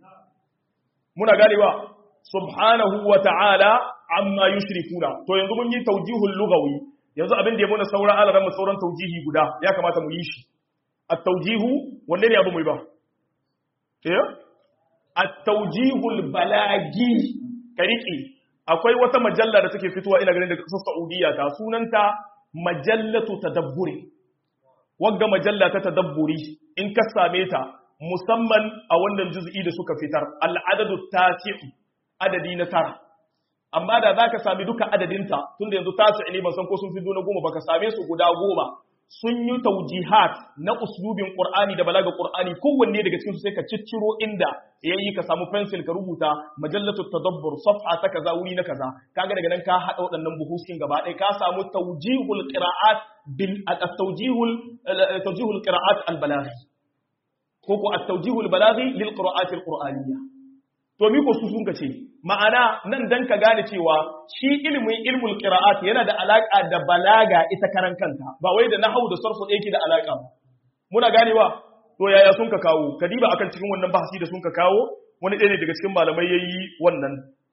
muna ganewa subhanahu wa ta'ala amma yushrikuna to yanzu mun yi tawjihul lughawi yanzu abin da ya muna sauran alaran mu sauran taujihi guda ya kamata mu yi shi at-taujihu wanne ne abu mu yi ba eh at-taujihul balagi kariki akwai wata majalla da take fitowa ina ganin daga kasar Saudiya ta sunanta majallatu tadabburi wagga majalla ta tadabburi in ka same ta musamman a wannan juz'i da suka fitar al-adadu tasi'u adadi na tara amma da za ka sami duka adadinta tunda yanzu ta ce ne ban san ko sun fi na goma ba ka same su guda goma sun yi taujihat na uslubin qur'ani da balaga qur'ani kowanne daga cikin su sai ka cicciro inda yayi ka samu pencil ka rubuta majallatu tadabbur safha ta kaza wuri na kaza kaga daga nan ka hada waɗannan buhuskin gaba ɗaya ka samu tawjihul qira'at bil at-tawjihul tawjihul qira'at al-balaghi ko ko at-tawjihul balaghi lil qira'at al-qur'aniyya to mi ko su sun ce ma'ana nan dan ka gane cewa shi ilimin ilmul qira'at yana da alaka da balaga ita karan kanta ba wai da nahwu da sarfu da yake da alaka ba muna ganewa to yaya sun ka kawo kadiba akan cikin wannan bahasi da sun ka kawo wani ɗaya ne daga cikin malamai yayi wannan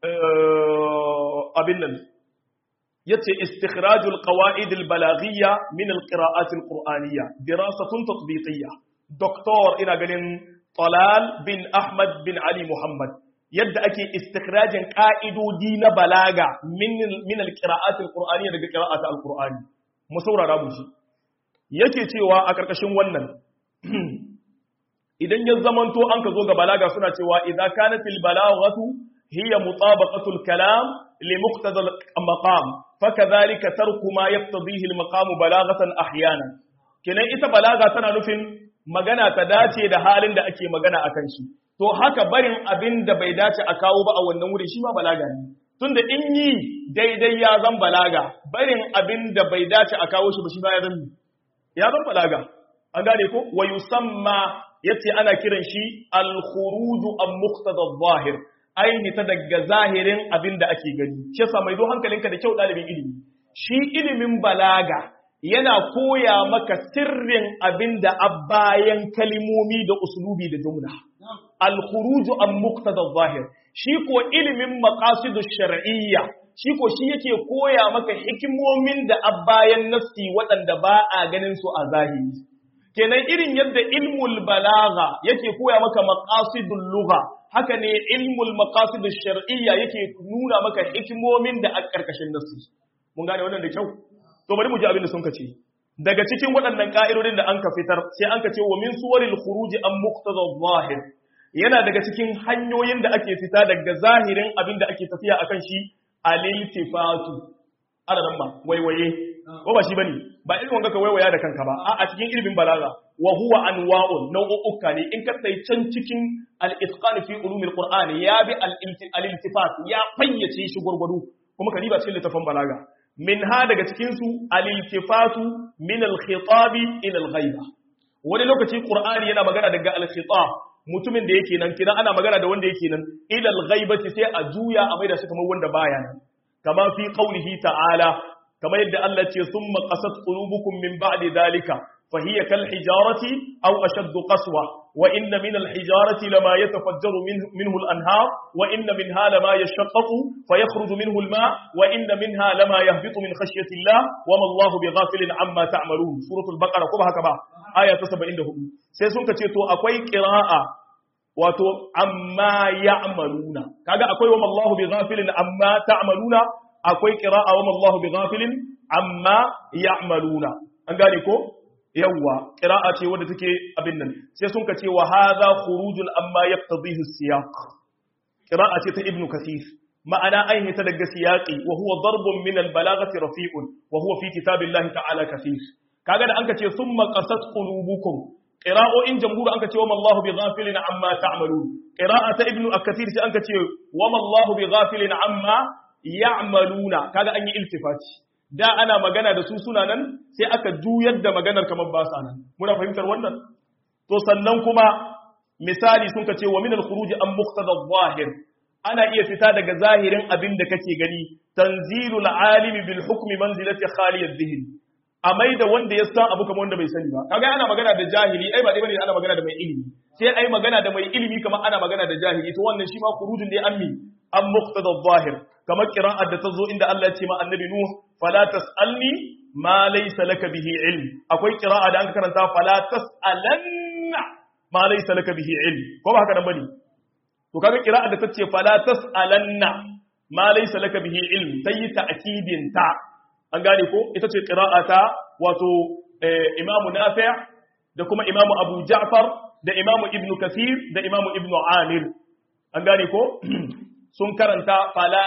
abin nan yace istikhrajul qawaid al balaghiyya min al qira'at al qur'aniyya dirasatun tatbiqiyya doktor ina ganin Talal bin Ahmad bin Ali Muhammad yadda ake istikhrajin ka'idodi na balaga min al-qira'at al-qur'aniyya daga qira'at al-qur'ani mu saurara mu shi yake cewa a karkashin wannan idan ya zamanto an ka zo ga balaga suna cewa idza kanat al-balaghatu hiya mutabaqatu al-kalam li muqtada al-maqam fakadhalika tarku ma yaqtadihi al-maqam balaghatan ahyana kenan ita balaga tana nufin magana ta dace da halin da ake magana akan shi to haka barin abin da bai dace a kawo ba a wannan wuri shi ma balaga ne tunda in yi daidai ya zan balaga barin abin da bai dace a kawo shi ba shi ba ya zan ya zan balaga an gane ko wa yusamma yace ana kiran shi al-khuruj an muqtada adh-dhahir aini ta daga zahirin abin da ake gani shi yasa mai do hankalinka da kyau dalibin ilimi shi ilimin balaga yana koya maka sirrin abin da a bayan kalimomi da usulubi da jumla. Al-khuruju an muqtada zahir shi ko ilimin maqasidu shar'iyya shi ko shi yake koya maka hikimomin da a bayan nafsi waɗanda ba a ganin su a zahiri. Kenan irin yadda ilmul balagha yake koya maka maqasidul lugha haka ne ilmul maqasidu shar'iyya yake nuna maka hikimomin da a ƙarƙashin nafsi. Mun gane wannan da kyau? to bari mu ji abin da sun kace daga cikin waɗannan ka'idodin da an ka fitar sai an ka ce wa min suwaril khuruj an muqtada zahir yana daga cikin hanyoyin da ake fita daga zahirin abin da ake tafiya akan shi aliltifatu ana nan ma waiwaye ko ba shi bane ba irin wanga ka waiwaya da kanka ba a a cikin ilimin balaga wa huwa anwa'un nau'uka ne in ka sai can cikin al-itqan fi ulumil qur'ani ya bi al-iltifat ya fayyace shi gurgudu kuma ka riba cikin littafin balaga min ha daga cikinsu aliltifatu min alkhitabi ila alghaiba wani lokaci qur'ani yana magana daga alkhitab mutumin da yake nan kidan ana magana da wanda yake nan ila alghaibati sai a juya a maida shi kamar wanda baya nan kama fi qawlihi ta'ala kamar yadda Allah ce summa qasat qulubukum min ba'di dhalika فهي كالحجارة أو أشد قسوة وإن من الحجارة لما يتفجر منه, منه الأنهار وإن منها لما يشقق فيخرج منه الماء وإن منها لما يهبط من خشية الله وما الله بغافل عما تعملون سورة البقرة كبها كبها آية تسبع عنده سيسون كتيتو أكوي قراءة wato amma ya'maluna kaga akwai wa mallahu bi ghafilin amma ta'maluna akwai qira'a wa mallahu bi ghafilin amma ya'maluna an gane ko yawwa qira'a ce wadda take abin nan sai sun ka ce wa hadha khurujun amma yaqtadihi siyaq qira'a ce ta ibnu kathir ma'ana an hita daga siyaqi wa huwa darbun min al-balaghati rafi'un wa huwa fi kitabillahi ta'ala kathir kaga da anka ce summa qasat qulubukum qira'o'in jamhur anka ce wa mallahu bi ghafilin amma ta'malun qira'a ta ibnu kathir sai anka ce wa mallahu bi ghafilin amma ya'maluna kaga an yi iltifati da ana magana da su suna nan sai aka juyar da maganar kamar ba sa nan muna fahimtar wannan to sannan kuma misali sun ka ce wa min al-khuruj an muqtada adh-dhahir ana iya fita daga zahirin abin da kake gani tanzilul alimi bil hukmi manzilati khali adh-dhihn amai da wanda ya san abu kamar wanda bai sani ba kaga ana magana da jahili ai ba dai bane ana magana da mai ilimi sai ai magana da mai ilimi kamar ana magana da jahili to wannan shi ma khurujun ne ammi an muqtada adh-dhahir kamar qira'ar da ta zo inda Allah ya ce ma annabi nuh fala tasalni ma laysa laka bihi ilm akwai qira'a da an karanta fala tasalanna ma laysa laka bihi ilm ko ba haka nan bane to kaga qira'a da tace fala tasalanna ma laysa laka bihi ilm tayi ta'kidin ta an gane ko ita ce qira'a ta wato Imam Nafi' da kuma Imam Abu Ja'far da Imam Ibn Kathir da Imam Ibn Amir an gane ko sun karanta fala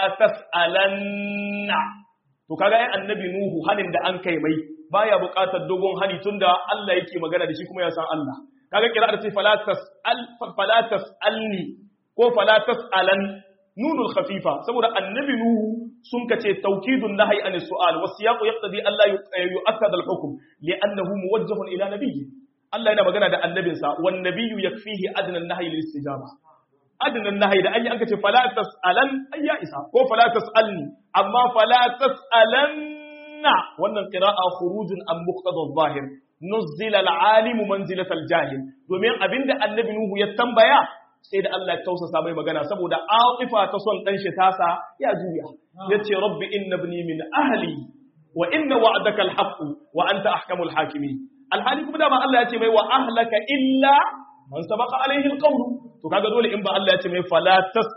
tasalanna to kaga ai annabi nuhu hanin da an kai mai baya buƙatar dogon hani tunda Allah yake magana da shi kuma ya san Allah kaga kira da ce fala tasal fala tasalni ko fala tasalan nunul khafifa saboda annabi nuhu sun kace tawkidun nahyi an su'al was siyaqu yaqtadi alla yu'akkad al hukm li'annahu muwajjahun ila nabiyyi Allah yana magana da annabinsa wan nabiyyu yakfihi adna an-nahyi lil istijaba adnan nahayi da an yi an kace fala tasalan ay ya isa ko fala tasalni amma fala tasalanna wannan qira'a khurujun an muqtada adh-dhahir nuzila al-alim manzilat al-jahil domin abinda annabi nuhu ya tambaya sai da Allah ya tausasa mai magana saboda aqifa ta son dan shi tasa ya juya yace rabbi inna ibni min ahli wa inna wa'daka al-haqq wa anta ahkamul hakimin alhali kuma dama Allah ya ce mai wa ahlaka illa man sabaqa alaihi al-qawl to kaga dole in ba Allah ya ce mai fala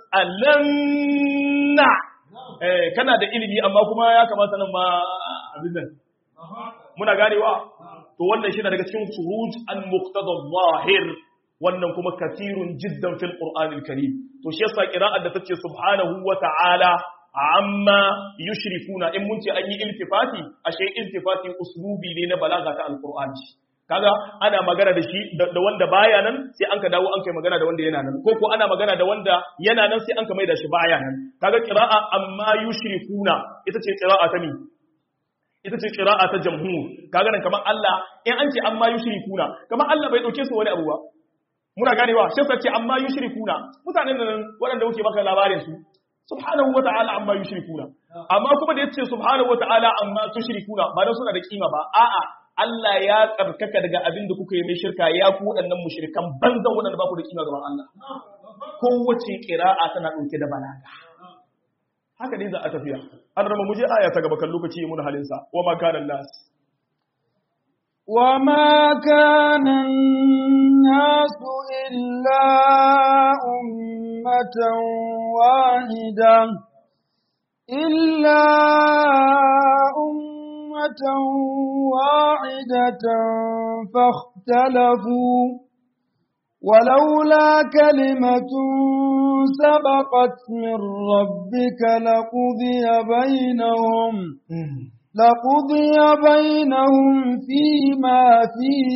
tasalanna eh kana da ilimi amma kuma ya kamata nan ma abin nan muna ganewa to wannan shi daga cikin suruj an muqtada zahir wannan kuma katirun jiddan fil qur'anil karim to shi yasa qira'ar da tace subhanahu wa ta'ala amma yushrikuna in mun ce an yi iltifati ashe iltifati uslubi ne na balaga ta alqur'ani kaga ana magana da shi da wanda baya nan sai an ka dawo an kai magana da wanda yana nan ko ko ana magana da wanda yana nan sai an ka mai da shi baya nan kaga qira'a amma yushrikuna ita ce qira'a ta mi ita ce qira'a ta jamhur kaga nan kamar Allah in an ce amma yushrikuna kamar Allah bai dauke su wani abu ba muna ganewa shi sai ce amma yushrikuna mutanen nan waɗanda muke baka labarin su subhanahu wa ta'ala amma yushrikuna amma kuma da yace subhanahu wa ta'ala amma tushrikuna ba dan suna da kima ba a'a Allah ya tsarkaka daga abin da kuka yi mai shirka ya ku waɗannan mushrikan banzan waɗanda ba ku da kima gaban Allah. Kowace ƙira'a tana ɗauke da balaga. Haka ne za a tafiya. An rama muje aya ta gaba kan lokaci mun halinsa. Wa ma kana nas. Wa ma kana nasu illa ummatan wahida illa أمة واحدة فاختلفوا ولولا كلمة سبقت من ربك لقضي بينهم لقضي بينهم فيما فيه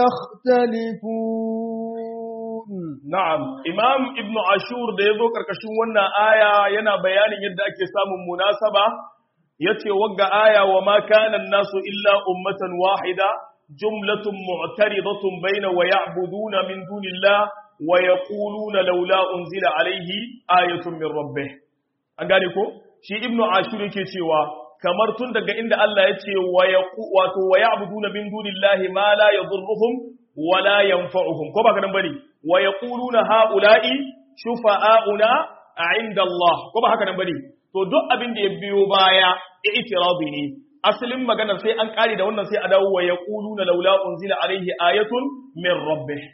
يختلفون نعم إمام ابن عاشور da yazo karkashin wannan aya yana bayanin yadda ake samun munasaba yace wagga aya wa ma kana nasu illa ummatan wahida jumlatun mu'taridatun baina wa ya'buduna min dunillah wa yaquluna laula unzila alayhi ayatun min rabbih an gane ko shi ibnu ashur yake cewa kamar tun daga inda Allah yace wa yaqu wato wa ya'buduna min dunillahi ma la yadhurruhum wa la yanfa'uhum ko ba kadan bane wa yaquluna haula'i shufa'auna 'inda Allah ko ba haka nan bane to duk abin da ya biyo baya i'tirazi ne asalin maganar sai an kare da wannan sai a dawo wa yaquluna laula unzila alaihi ayatun min rabbih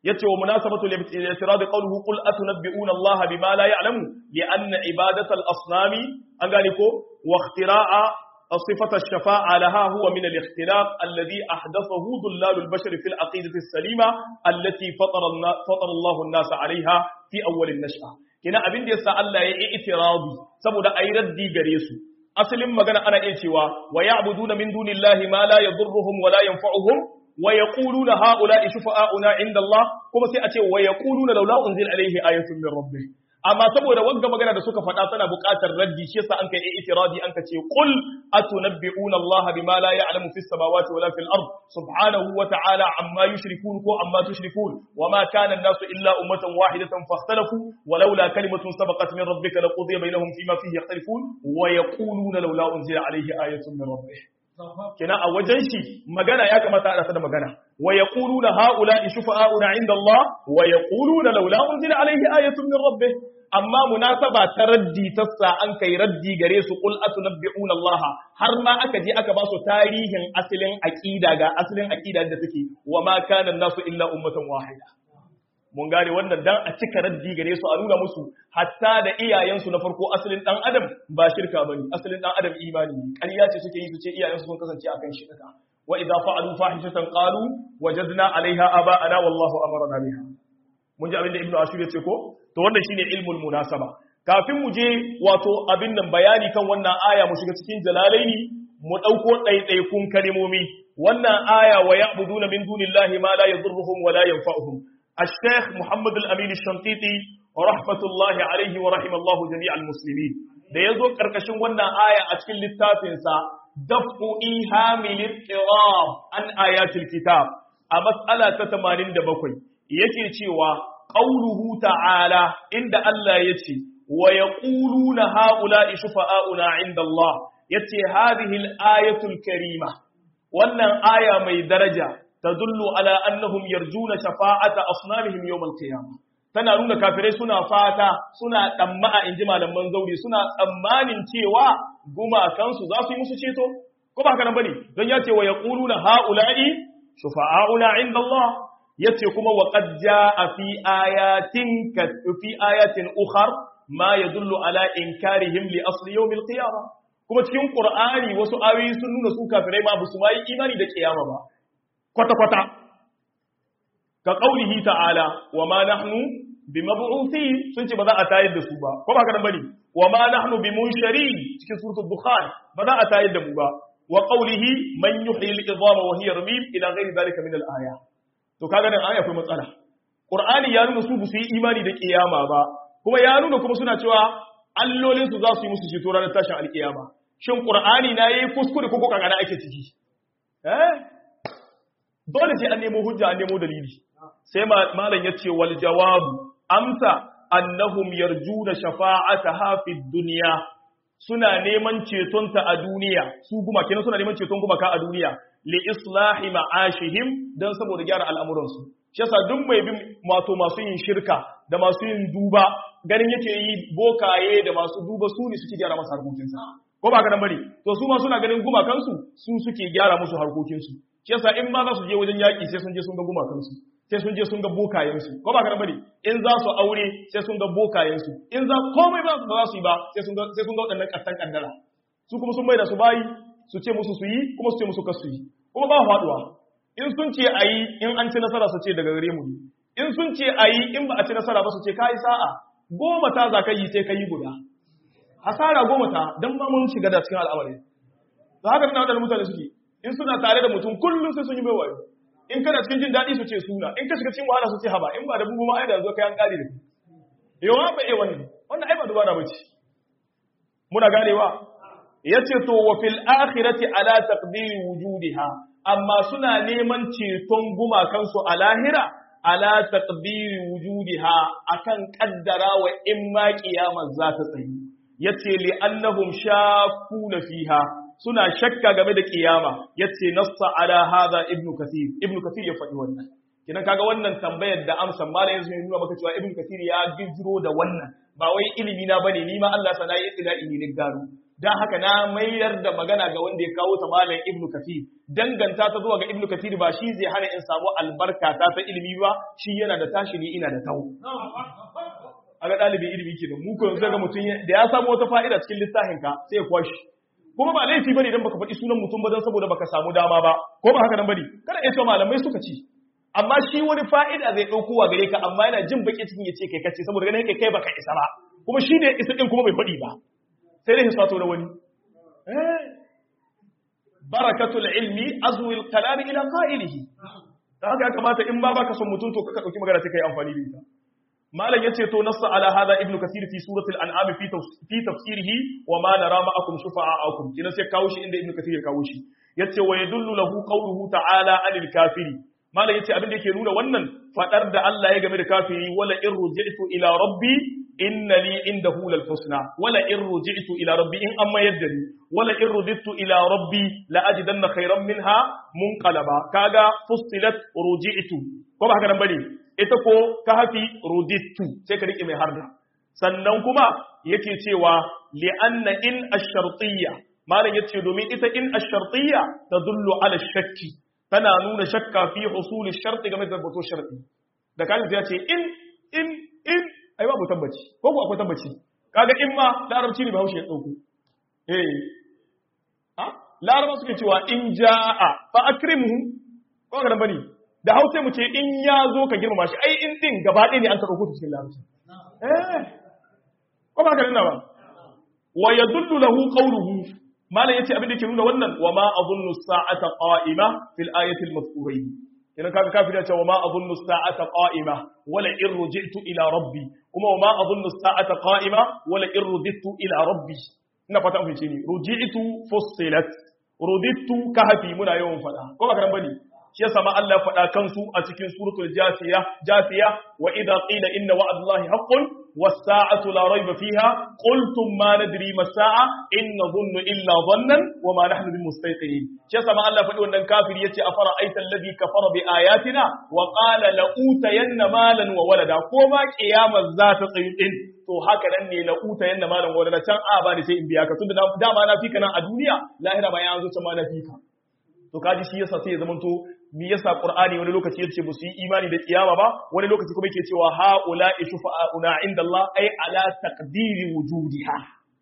yace wa munasabatu al-i'tirad qawluhu qul atunabbi'una Allah bima la ya'lamu li anna ibadata al-asnami an gane ko wa ikhtira'a صفة الشفاعة لها هو من الاختلاف الذي أحدثه ضلال البشر في العقيدة السليمة التي فطر, فطر الله الناس عليها في أول النشأة كنا أبين دي سأل لا اعتراضي سبو دا أي ردي غريسو أسلم مغانا أنا إيتوا ويعبدون من دون الله ما لا يضرهم ولا ينفعهم ويقولون هؤلاء شفعاؤنا عند الله كما سيأتي ويقولون لولا أنزل عليه آية من ربه amma saboda wanga magana da suka faɗa tana buƙatar raddi shi yasa an kai itiradi an ka ce qul atunabbi'una Allah bima la ya'lamu fis samawati wala fil ard subhanahu wa ta'ala amma yushrikun ko amma tushrikun wama kana an-nasu illa ummatan wahidatan fakhtalafu walaula kalimatun sabaqat min rabbika laqudiya bainahum fima fihi yakhtalifun wa yaquluna laula unzila alayhi ayatun min rabbih kina a wajen shi magana ya kamata a rasa da magana wa yaquluna haula'i shufa'auna 'inda Allah wa yaquluna laula unzila alayhi ayatun min rabbih amma munasaba ta raddi tassa an kai raddi gare su qul atunabbi'una Allah har ma aka je aka ba su tarihin asalin aqida ga asalin aqida da take wa ma kana nasu illa ummatan wahida mun gane wannan dan a cika raddi gare su a nuna musu hatta da iyayensu na farko asalin dan adam ba shirka bane asalin dan adam imani ne ƙarya ce suke yi su ce iyayensu sun kasance akan shirka wa idza fa'alu fahishatan qalu wajadna 'alayha aba'ana wallahu amarna biha mun ji abin da ibnu ashur ya ce ko to wannan shine ilmul munasaba kafin mu je wato abin nan bayani kan wannan aya mu shiga cikin jalalaini mu dauko ɗaiɗaikun kalmomi wannan aya wa ya'buduna min dunillahi ma la yadurruhum wa la yanfa'uhum الشيخ محمد الأمين الشنقيطي ورحمة الله عليه ورحم الله جميع المسلمين da ya zo ƙarƙashin wannan aya a cikin littafinsa dafu ihamil ittirab an ayatul kitab a matsala ta 87 yake cewa qauluhu ta'ala inda Allah yace wa yaquluna haula'i shufa'auna 'inda Allah yace hadhihi al-ayatul karima wannan aya mai daraja tadullu ala annahum yarjuna shafa'ata asnamihim yawm al-qiyamah tana nuna kafirai suna fata suna damma'a inji malaman zauri suna tsammanin cewa gumakansu za su yi musu ceto ko ba haka nan bane don ya ce wa yaquluna haula'i shufa'auna 'inda Allah yace kuma wa qad jaa fi ayatin ka fi ayatin ukhar ma yadullu ala inkarihim li asli yawm al-qiyamah kuma cikin qur'ani wasu ayoyi sun nuna su kafirai ma basu mai imani da kiyama ba kwata kwata ka qaulihi ta'ala wa ma nahnu bimab'uthi sun ce ba za a tayar da su ba ko ba ka nan bane wa ma nahnu bimunsharin cikin suratul dukhan ba za a tayar da mu ba wa qaulihi man yuhyi al-idama wa hiya ramim ila ghairi dhalika min al-ayat to kaga nan aya akwai matsala qur'ani ya nuna su su yi imani da kiyama ba kuma ya nuna kuma suna cewa allolin su za su yi musu ceto ranar tashin alkiyama shin qur'ani na yayi kuskure ko kaga na ake ciki eh dole sai an nemo hujja an nemo dalili sai malam yace wal jawabu amsa annahum yarjuna shafa'ataha fid dunya suna neman cetonta a duniya su guma kenan suna neman ceton gumaka a duniya li islahi ma'ashihim dan saboda gyara al'amuransu shi yasa duk mai bin wato masu yin shirka da masu yin duba ganin yake yi bokaye da masu duba su ne suke gyara masa harkokinsa ko ba ka nan bari to su ma suna ganin gumakansu su suke gyara musu harkokinsu shi yasa in ma za su je wajen yaƙi sai sun je sun ga gumakansu sai sun je sun ga bokayensu ko ba ka nan bari in za su aure sai sun ga bokayensu in za komai ba za su yi ba sai sun ga sai sun ga waɗannan ƙattan ƙaddara su kuma sun mai da su bayi su ce musu su yi kuma su ce musu kasu yi kuma ba faduwa in sun ce a yi in an ci nasara su ce daga gare mu ne in sun ce a yi in ba a ci nasara ba su ce ka yi sa'a goma ta za ka yi sai ka yi guda hasara goma ta don ba mun shiga da cikin al'amari da haka tana wadanda mutane suke in suna tare da mutum kullum sai sun yi mai wayo in kana cikin jin daɗi su ce suna in ka shiga cikin wahala su ce haba in ba da bugu ma ai da zo kai an kare da kai yawa ba eh wannan wannan ai ba dubara bace muna ganewa yace to wa fil akhirati ala taqdiri wujudiha amma suna neman ceton gumakansu a lahira ala taqdiri wujudiha akan kaddara wa in ma kiyamar za ta tsayi yace li annahum shakuna fiha suna shakka game da kiyama yace nassa ala hadha ibnu kathir ibnu kathir ya faɗi wannan kidan kaga wannan tambayar da amsan malam yanzu nuna maka cewa ibnu kathir ya gizro da wannan ba wai ilimi na bane ni ma Allah sana yi ila ni ne gano dan haka na mayar da magana ga wanda ya kawo ta malam ibnu kathir danganta ta zuwa ga ibnu kathir ba shi zai hana in samu albarka ta ta ilimi ba shi yana da tashi ni ina da tawo aga dalibin ilimi kenan mu ko yanzu ga mutum da ya samu wata fa'ida cikin littafin ka sai ya kwashi kuma ba laifi bane idan baka faɗi sunan mutum ba dan saboda baka samu dama ba ko ba haka nan bane kada ya ce malamai suka ci amma shi wani fa'ida zai ɗauko wa gare ka amma yana jin baki cikin ya ce kai kace saboda ganin kai kai baka isa ba kuma shi ne isa din kuma bai faɗi ba sai dai hisato da wani barakatul ilmi azwil kalam ila qa'ilihi da haka ya kamata in ba baka son mutum to ka dauki magana sai kai amfani da ita malam yace to nassa ala hada ibnu kasir fi suratul an'am fi fi tafsirihi wa ma nara ma'akum shufa'akum kina sai kawo shi inda ibnu kasir ya kawo shi yace wa yadullu lahu qawluhu ta'ala anil kafiri malam yace abin da yake nuna wannan fadar da Allah ya game da kafiri wala in ruji'tu ila rabbi inna li indahu lal husna wala in ruji'tu ila rabbi in amma yaddani wala in ruji'tu ila rabbi la ajidanna khayran minha munqalaba kaga fustilat ruji'tu ko ba haka nan bane ita ko kahfi ruji'tu sai ka rike mai harda sannan kuma yake cewa li anna in ash-shartiyya malam yace domin ita in ash-shartiyya tadullu ala shakki tana nuna shakka fi husuli sharti game da tabbato sharti da kan ya ce in in in ai babu tabbaci ko ko akwai tabbaci kaga in ma larabci ne bahaushe ya dauko eh a laraba suke cewa in jaa fa akrimhu ko ga bane da hausa mu ce in ya zo ka girmama shi ai in din gaba ɗaya ne an ka dauko ta cikin larabci eh ko ba ka nuna ba wa yadullu lahu qawluhu malam yace abin da yake nuna wannan wa ma adhunnu sa'ata qa'ima fil ayati al-madhkurayn idan kaga kafir ya ce wa ma adhunnu sa'ata qa'ima wala in ruji'tu ila rabbi kuma wa ma adhunnu sa'ata qa'ima wala in ruji'tu ila rabbi ina fata an fice ni ruji'tu fussilat ruditu kahfi muna yawan fada ko ba karan bane shi yasa ma Allah ya fada kansu a cikin suratul jasiya jasiya wa idha qila inna wa'dallahi haqqun والساعة لا ريب فيها قلتم ما ندري ما الساعة إن نظن إلا ظنا وما نحن بمستيقنين شيء سمع الله فلو أن الكافر يتي أفرأيت الذي كفر بآياتنا وقال لأوتين مالا وولدا كما قيام الذات قيمين to haka nan ne la uta yanda malam wala can a ba ni sai in biya ka tunda dama na fika nan a duniya lahira ba ya zo can ma na fika to kaji shi yasa sai ya zamanto mi yasa qur'ani wani lokaci yace ba su yi imani da kiyama ba wani lokaci kuma yake cewa haula shufa'una inda Allah ay ala taqdiri wujudiha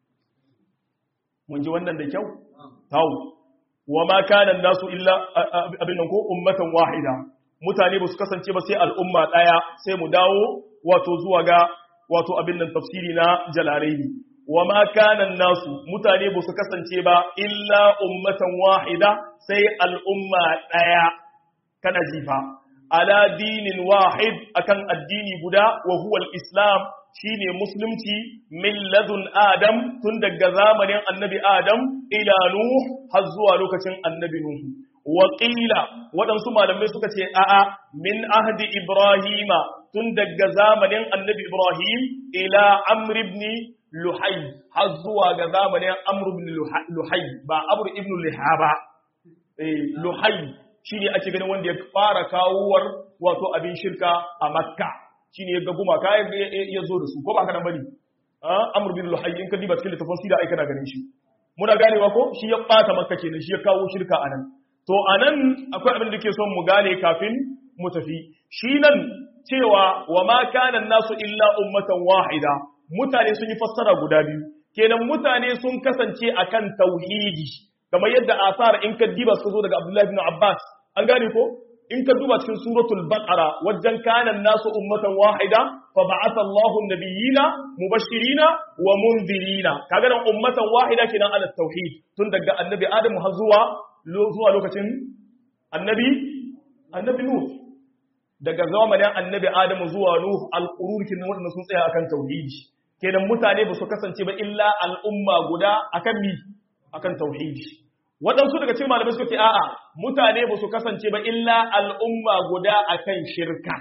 mun ji wannan da kyau tawo wa ma kana nasu illa abin nan ko ummatan wahida mutane ba su kasance ba sai al'umma daya sai mu dawo wato zuwa ga wato abin nan tafsiri na jalalaini wa ma kana nasu mutane ba su kasance ba illa ummatan wahida sai al'umma daya kana jifa ala dinin wahid akan addini guda wa huwa al-islam shine musulunci min ladun adam tun daga zamanin annabi adam ila nuh har zuwa lokacin annabi nuh wa qila waɗansu malamai suka ce a'a min ahdi ibrahima tun daga zamanin annabi ibrahim ila amr ibn luhay har zuwa ga zamanin amr ibn luhay ba amr ibn lihaba eh luhay shi ne ake ganin wanda ya fara kawowar wato abin shirka a makka shi ne ya ga gumaka ya zo da su ko ba ka nan bane amur bin luhayy in ka diba cikin littafin sida ai kana ganin shi muna ganewa ko shi ya bata makka kenan shi ya kawo shirka a nan to a nan akwai abin da ke son mu gane kafin mu tafi shi nan cewa wa ma kana nasu illa ummatan wahida mutane sun yi fassara guda biyu kenan mutane sun kasance akan tauhidi kamar yadda asar in ka diba su zo daga Abdullahi bin Abbas an gane ko in ka duba cikin suratul baqara wajen kana nasu ummatan wahida fa ba'atha Allahu an-nabiyina mubashirina wa munzirina kaga nan ummatan wahida kenan ala tauhid tun daga annabi Adam har zuwa zuwa lokacin annabi annabi Nuh daga zamanin annabi Adam zuwa Nuh al-qurun kin wanda sun tsaya akan tauhidi kenan mutane ba su kasance ba illa al'umma guda akan mi akan tauhidi waɗansu daga cikin malamai suka ce a'a mutane ba su kasance ba illa al'umma guda akan shirka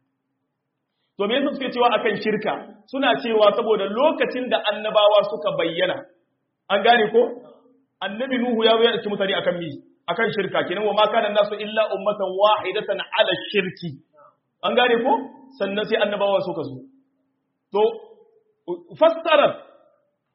to me yasa suke cewa akan shirka suna cewa saboda lokacin da annabawa suka bayyana an gane ko annabi nuhu ya zo ya dauki mutane akan mi akan shirka kenan wa ma kana nasu illa ummatan wahidatan ala shirki an gane ko sannan sai annabawa suka zo to fassarar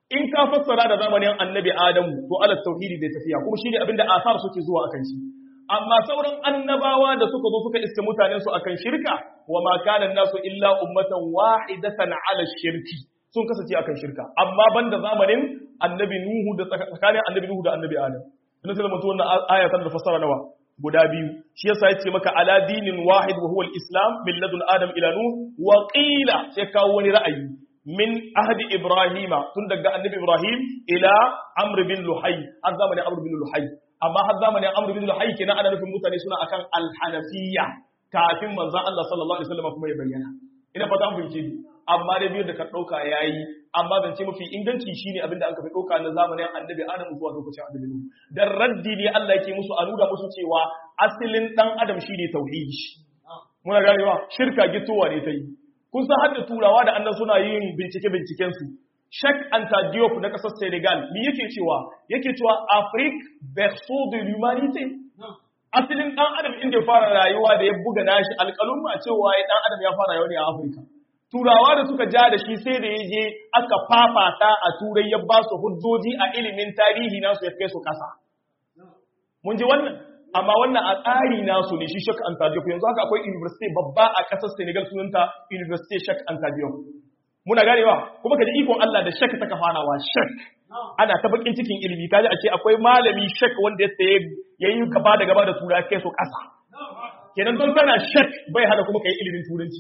in ka fassara da zamanin annabi adamu to ala tauhidi zai tafiya kuma shine abinda asar suke zuwa akan shi amma sauran annabawa da suka zo suka iske mutanen su akan shirka wa ma kana nasu illa ummatan wahidatan ala shirki sun kasance akan shirka amma banda zamanin annabi nuhu da tsakanin annabi nuhu da annabi adam ina sai mutum wannan aya tana da fassara nawa guda biyu shi yasa yace maka ala dinin wahid wa huwa al-islam min ladun adam ila nuh wa qila sai kawo wani ra'ayi min ahdi ibrahima tun daga annabi ibrahim ila amr bin luhay har zamanin amr bin luhay amma har zamanin amr bin luhay kenan ana nufin mutane suna akan al-hanafiyya kafin manzon Allah sallallahu alaihi wasallam kuma ya bayyana ina fata an fahimce ni amma dai biyar da ka dauka yayi amma zance mafi inganci shine abinda aka fi dauka na zamanin annabi Adam zuwa lokacin annabi Nuhu dan raddi ne Allah yake musu a nuna musu cewa asalin dan Adam shine tauhidi muna ganewa shirka gitowa ne ta yi kun san hadda turawa da annan suna yin bincike binciken su Sheikh Anta Diop na kasar Senegal me yake cewa yake cewa Afrique berceau de l'humanité asalin dan adam inda ya fara rayuwa da ya buga nashi alƙalun ma cewa ya dan adam ya fara rayuwa ne a Afirka turawa da suka ja da shi sai da ya je aka fafata a turai ya ba su hujjoji a ilimin tarihi nasu ya kai su kasa mun ji wannan amma wannan a tsari nasu ne shi Sheikh Anta Diop yanzu haka akwai university babba a kasar Senegal sunanta University Sheikh Anta Diop muna ganewa kuma kaji ikon Allah da Sheikh ta kafanawa Sheikh ana ta bakin cikin ilimi kaji a ce akwai malami Sheikh wanda ya tsaye yayi gaba da gaba da tura kai su kasa kenan don kana Sheikh bai hada kuma kai ilimin turanci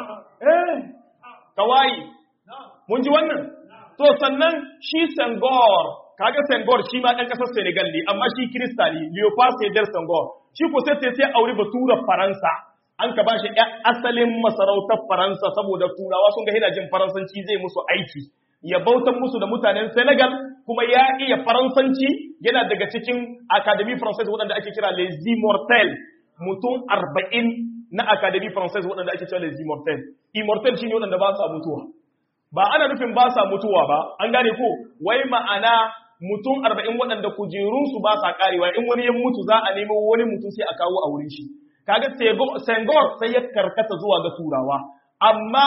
eh kawai mun ji wannan to sannan shi Senghor kaga Senghor shi ma dan kasar Senegal ne amma shi Kirista ne Leopold Sédar Senghor shi ko sai sai aure batura Faransa an ka bashi asalin masarautar Faransa saboda turawa sun ga yana jin Faransanci zai musu aiki ya bautan musu da mutanen Senegal kuma ya iya Faransanci yana daga cikin Académie Française waɗanda ake kira Les Immortels mutum arba'in na Académie Française waɗanda ake cewa Les Immortels Immortels shine waɗanda ba sa mutuwa ba ana nufin ba sa mutuwa ba an gane ko wai ma'ana mutum arba'in waɗanda kujerunsu ba sa karewa in wani ya mutu za a nemo wani mutum sai a kawo a wurin shi kaga Senghor sai ya karkata zuwa ga turawa amma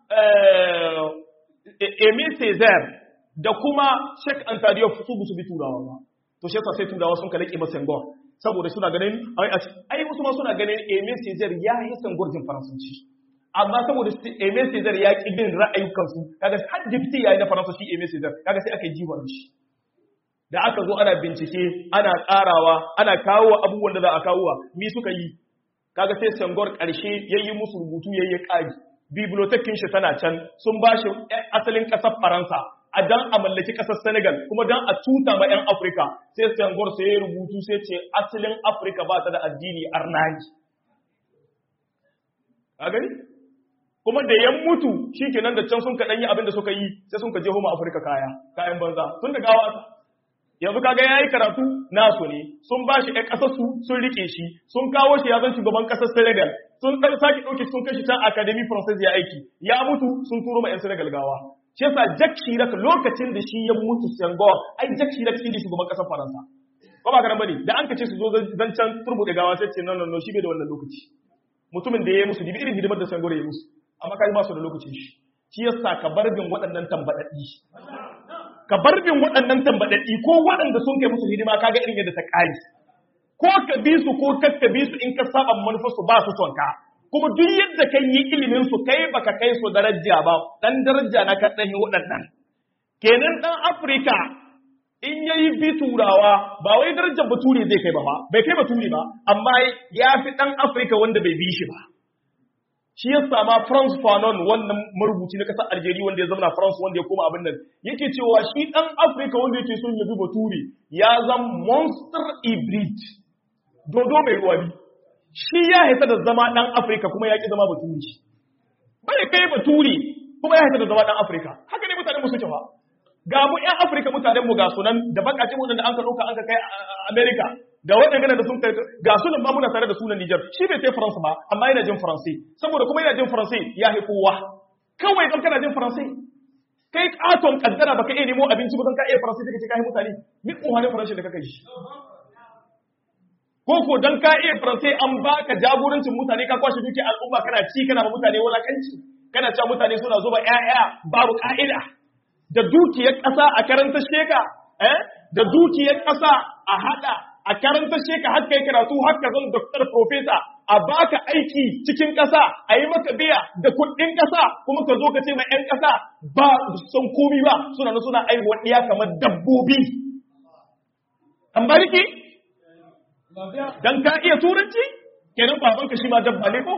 Emile Césaire da kuma Sheikh Anta Diop su su bi turawa ba to shi sai turawa sun kalake ba Senghor saboda suna ganin ai wasu ma suna ganin Emile Césaire ya yi Senghor jin faransanci amma saboda Emile Césaire ya ki bin ra'ayukansu kaga har dipti yayi na faransa shi Emile Césaire kaga sai aka yi jiwon shi da aka zo ana bincike ana tsarawa ana kawo abubuwan da za a kawo mi suka yi kaga sai sangor ƙarshe yayi musu rubutu yayi ƙari bibliotekin shi tana can sun ba shi asalin ƙasar faransa a dan a mallaki ƙasar senegal kuma dan a tuta ma 'yan afirka sai sangor sai ya rubutu sai ce asalin afirka ba ta da addini arnani a gani kuma da yan mutu shi kenan da can sun ka ɗanyi abin da suka yi sai sun ka je homa afirka kaya kayan banza tun da gawa yanzu kaga yayi karatu nasu ne sun ba shi ɗan ƙasar su sun rike shi sun kawo shi ya zan shugaban ƙasar Senegal sun ɗan sake ɗauke sun kai shi can Academy Française ya aiki ya mutu sun turo ma 'yan Senegal gawa shi yasa Jack Chirac lokacin da shi ya mutu Senghor ai Jack Chirac shi ne shugaban ƙasar Faransa ko ba karan bane da an kace su zo zan can turbuɗe gawa sai ce no no no shi bai da wannan lokaci mutumin da ya yi musu dibi irin hidimar da Senghor ya yi musu amma kai ba su da lokacin shi shi yasa ka bar bin waɗannan tambaɗaɗɗi ka bar bin waɗannan tambaɗaɗɗi ko waɗanda sun kai musu hidima kaga irin yadda ta ƙari ko ka bi su ko kakka bi su in ka saba manufar su ba su son ka kuma duk yadda kai yi ilimin su kai baka kai su daraja ba dan daraja na ka ɗanyi waɗannan kenan ɗan afirka in yayi bi turawa ba wai darajar bature zai kai ba ba bai kai bature ba amma ya fi ɗan afirka wanda bai bi shi ba shi ya sama France Fanon wannan marubuci na ƙasar Algeria wanda ya zama France wanda ya koma abin nan yake cewa shi ɗan Afirka wanda yake son ya bi bature ya zama monster hybrid dodo mai ruwa bi shi ya haita da zama ɗan Afirka kuma ya ƙi zama bature bai kai bature kuma ya haita da zama ɗan Afirka haka ne mutanen mu suke ba ga mu ƴan Afirka mutanen mu ga sunan da bakace mu da an ka ɗauka an ka kai America da waɗanda da sun kai ga sunan ba muna tare da sunan Niger shi bai sai France ba amma yana jin Faransai saboda kuma yana jin Faransai ya haifi kowa kawai kan kana jin Faransai kai katon kaddara baka iya nemo abinci ba kan ka iya Faransai kake kai mutane ni kohanin Faransai da kake yi ko ko dan ka iya Faransai an baka jagorancin mutane ka kwashe duki al'umma kana ci kana ma mutane wulakanci kana cewa mutane suna zuba ƴaƴa babu ka'ida da dukiyar ƙasa a karanta sheka eh da dukiyar ƙasa a hada a karanta sheka har kai karatu har ka zan doctor professor a baka aiki cikin ƙasa a yi maka biya da kuɗin ƙasa kuma ka zo ka ce ma 'yan ƙasa ba son komi ba suna na suna aihuwa ɗiya kamar dabbobi an bariki dan ka iya turanci kenan babanka shi ma dabba ne ko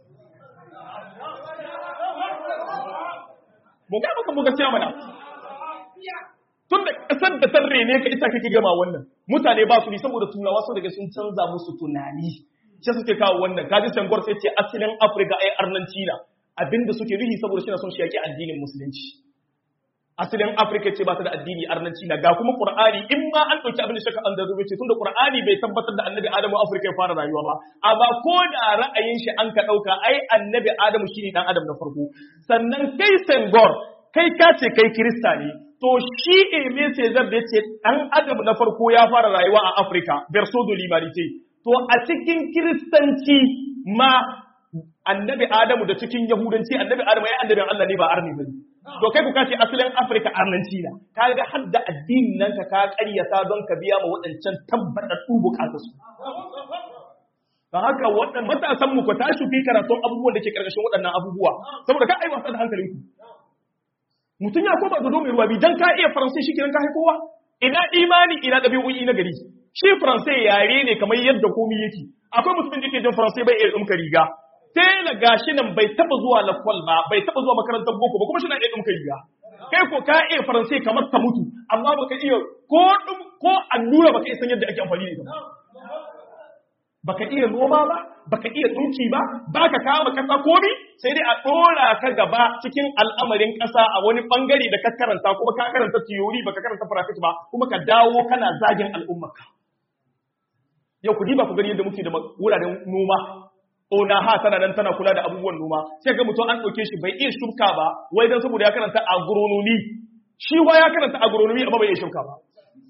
mu ga maka muga cewa mana tun da kasar da tarre ne ka ita kake gama wannan mutane ba su ni saboda turawa su daga sun canza musu tunani sai suke kawo wannan kaji sangor sai ce asalin afirka ai arnanci na abinda suke nuhi saboda shi na son shi yake addinin musulunci asalin afirka ce ba ta da addini arnanci na ga kuma qur'ani in ma an dauki abin da shaka an da zuwa ce tunda qur'ani bai tabbatar da annabi adamu afirka ya fara rayuwa ba amma ko da ra'ayin shi an ka dauka ai annabi adamu shine dan adam na farko sannan kai sangor kai ka ce kai kirista ne to shi eme Cesar da ce ɗan adam na farko ya fara rayuwa a Afirka, verso de l'humanité. To a cikin kiristanci ma annabi Adamu da cikin Yahudanci annabi Adamu ya annabin Allah ne ba arni ba To kai ku kace asalin Afirka arnanci na. Ka ga har da addinin nan ka ka ƙaryata don ka biya ma waɗancan tabbatattu bukatu su. Don haka waɗannan matasan mu ku tashi fi karatun abubuwan da ke ƙarƙashin waɗannan abubuwa saboda ka aiwata da hankalinku. mutum ya koma dodo mai ruwa bi dan ka iya faransai shi kenan ka kowa ina imani ina ɗabi'o'i na gari shi faransai yare ne kamar yadda komi yake akwai mutumin da ke jin faransai bai iya ɗumka riga tela gashi nan bai taɓa zuwa lakwal ba bai taɓa zuwa makarantar boko ba kuma shi na iya ɗumka riga kai ko ka iya faransai kamar ta mutu amma baka iya ko ko allura baka iya san yadda ake amfani da ita baka iya noma ba baka iya dunki ba baka kama kasa komi sai dai a dora ka gaba cikin al'amarin kasa a wani bangare da ka karanta kuma ka karanta theory baka karanta practice ba kuma ka dawo kana zagin al'ummarka yau ku diba ku gani yadda muke da wuraren noma ona ha tana nan tana kula da abubuwan noma sai ga mutum an ɗauke shi bai iya shuka ba wai dan saboda ya karanta agronomy shi wa ya karanta agronomy amma bai iya shuka ba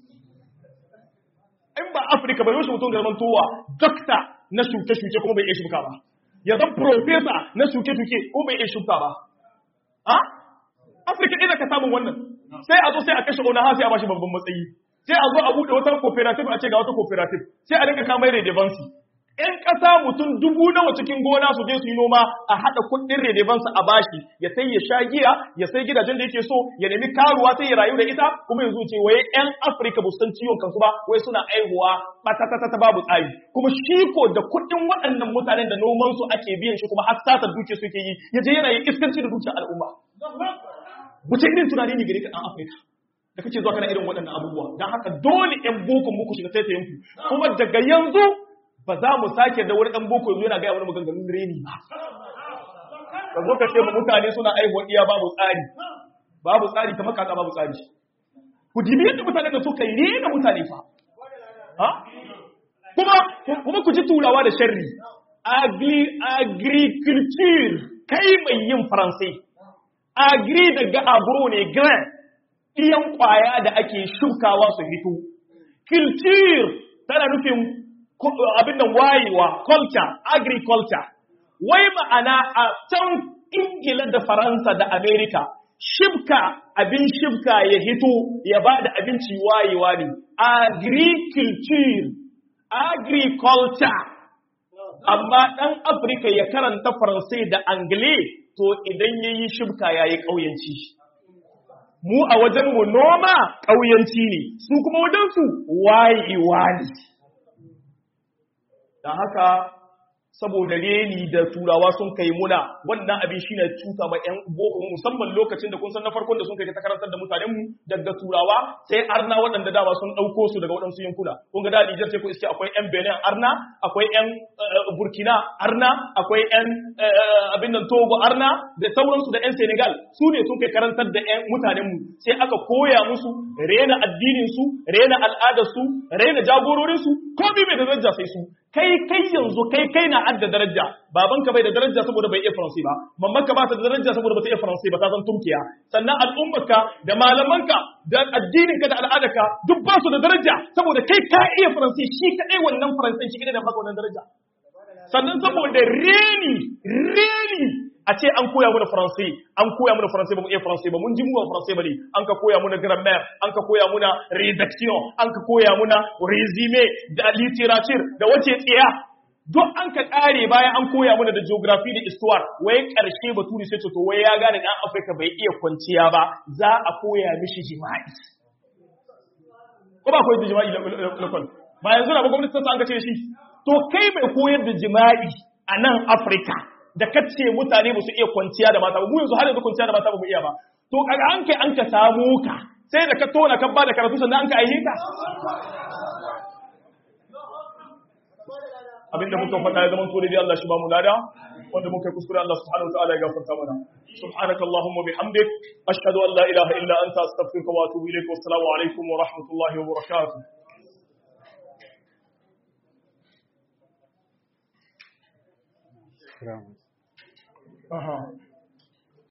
in ba Afirka bai rushe mutum da zaman towa dokta na shuke-shuke kuma bai iya shuka ba. Ya zan profesa na shuke-shuke kuma bai iya shuka ba. Ha? Afirka ɗaya ka samun wannan. Sai a zo sai a kashe ona ha sai a bashi babban matsayi. Sai a zo a buɗe wata cooperative a ce ga wata cooperative. Sai a rinka kamar redevansi. ‘Yan ƙasa mutum dubu nawa cikin gona su je su yi noma a haɗa kuɗin redevansa a bashi ya sai ya sha giya ya sai gidajen da yake so ya nemi karuwa sai ya rayu da ita kuma yanzu ce waye ‘yan Afirka ba san ciwon kansu ba wai suna aihuwa ta babu tsari kuma shi ko da kuɗin waɗannan mutanen da noman su ake biyan shi kuma har satar duke suke yi ya je yana yin iskanci da dukiyar al'umma. Wace irin tunani ne gare ka ɗan Afirka? Da kake zuwa kana irin waɗannan abubuwa don haka dole ‘yan boko muku shiga taitayen ku kuma daga yanzu ba za mu sake da wani ɗan boko yanzu yana gaya wani maganganun reni ba. Ka zo ka ce ma mutane suna aihuwa iya babu tsari, babu tsari kamar kaka babu tsari. Ku dibi yadda mutane da suka yi rena mutane fa. Ha? Kuma, kuma ku ji turawa da sharri. Agri, agriculture, kai mai yin faransai. Agri daga agro ne, grand, ɗiyan ƙwaya da ake shukawa su hito. Culture tana nufin abin da wayewa culture agriculture wai ma'ana a can ingila da faransa da america shibka abin shibka ya hito ya ba da abinci wayewa ne agriculture agriculture amma ɗan afirka ya karanta faransai da angle to idan ya yi shibka ya yi ƙauyanci mu a wajenmu noma ƙauyanci ne su kuma wajensu wayewa ne don haka saboda reni da turawa sun kai muna wannan abin shi ne cuta ma yan boko musamman lokacin da kun san na farkon da sun kai ta karantar da mutanen mu daga turawa sai arna waɗanda dama sun ɗauko su daga waɗansu yankuna kun ga da Nijar sai ku iske akwai yan Benin arna akwai yan Burkina arna akwai yan abin nan Togo arna da sauransu da yan Senegal su ne sun kai karantar da yan mutanen mu sai aka koya musu rena addinin su rena al'adar su rena jagororin su komai mai da daraja sai su kai kai yanzu kai kai na adda daraja babanka bai da daraja saboda bai iya faransi ba mamanka ba ta da daraja saboda ba ta iya faransi ba ta san turkiya sannan al'ummarka da malamanka da addininka da al'adarka duk ba su da daraja saboda kai ka iya faransi shi kadai wannan faransan shi kadai da baka wannan daraja sannan saboda reni reni a ce an koya mana faransai an koya mana faransai ba mu iya faransai ba mun ji mu ba faransai ba ne an ka koya mana grammar an ka koya mana redaction an ka koya mana resume da literature da wace tsiya duk an ka kare bayan an koya mana da geography da histoire wai karshe baturi sai ce to wai ya gane dan Afirka bai iya kwanciya ba za a koya mishi jima'i ko ba koyar da jima'i lokal ba yanzu na ba gwamnati ta an ka ce shi to kai mai koyar da jima'i a nan Afirka da kace mutane ba su iya kwanciya da mata ba mu yanzu har yanzu kwanciya da mata ba mu iya ba to kaga an kai an ka samu ka sai da ka tona ka bada karatu sannan an ka aihe ka abinda muka faɗa ya zama dai Allah shi ba mu lada wanda muka yi kuskure Allah subhanahu wataala ya gafarta mana subhanakallahumma bihamdik ashhadu an la ilaha illa anta astaghfiruka wa atubu ilaik wa assalamu alaikum wa rahmatullahi wa barakatuh Aha.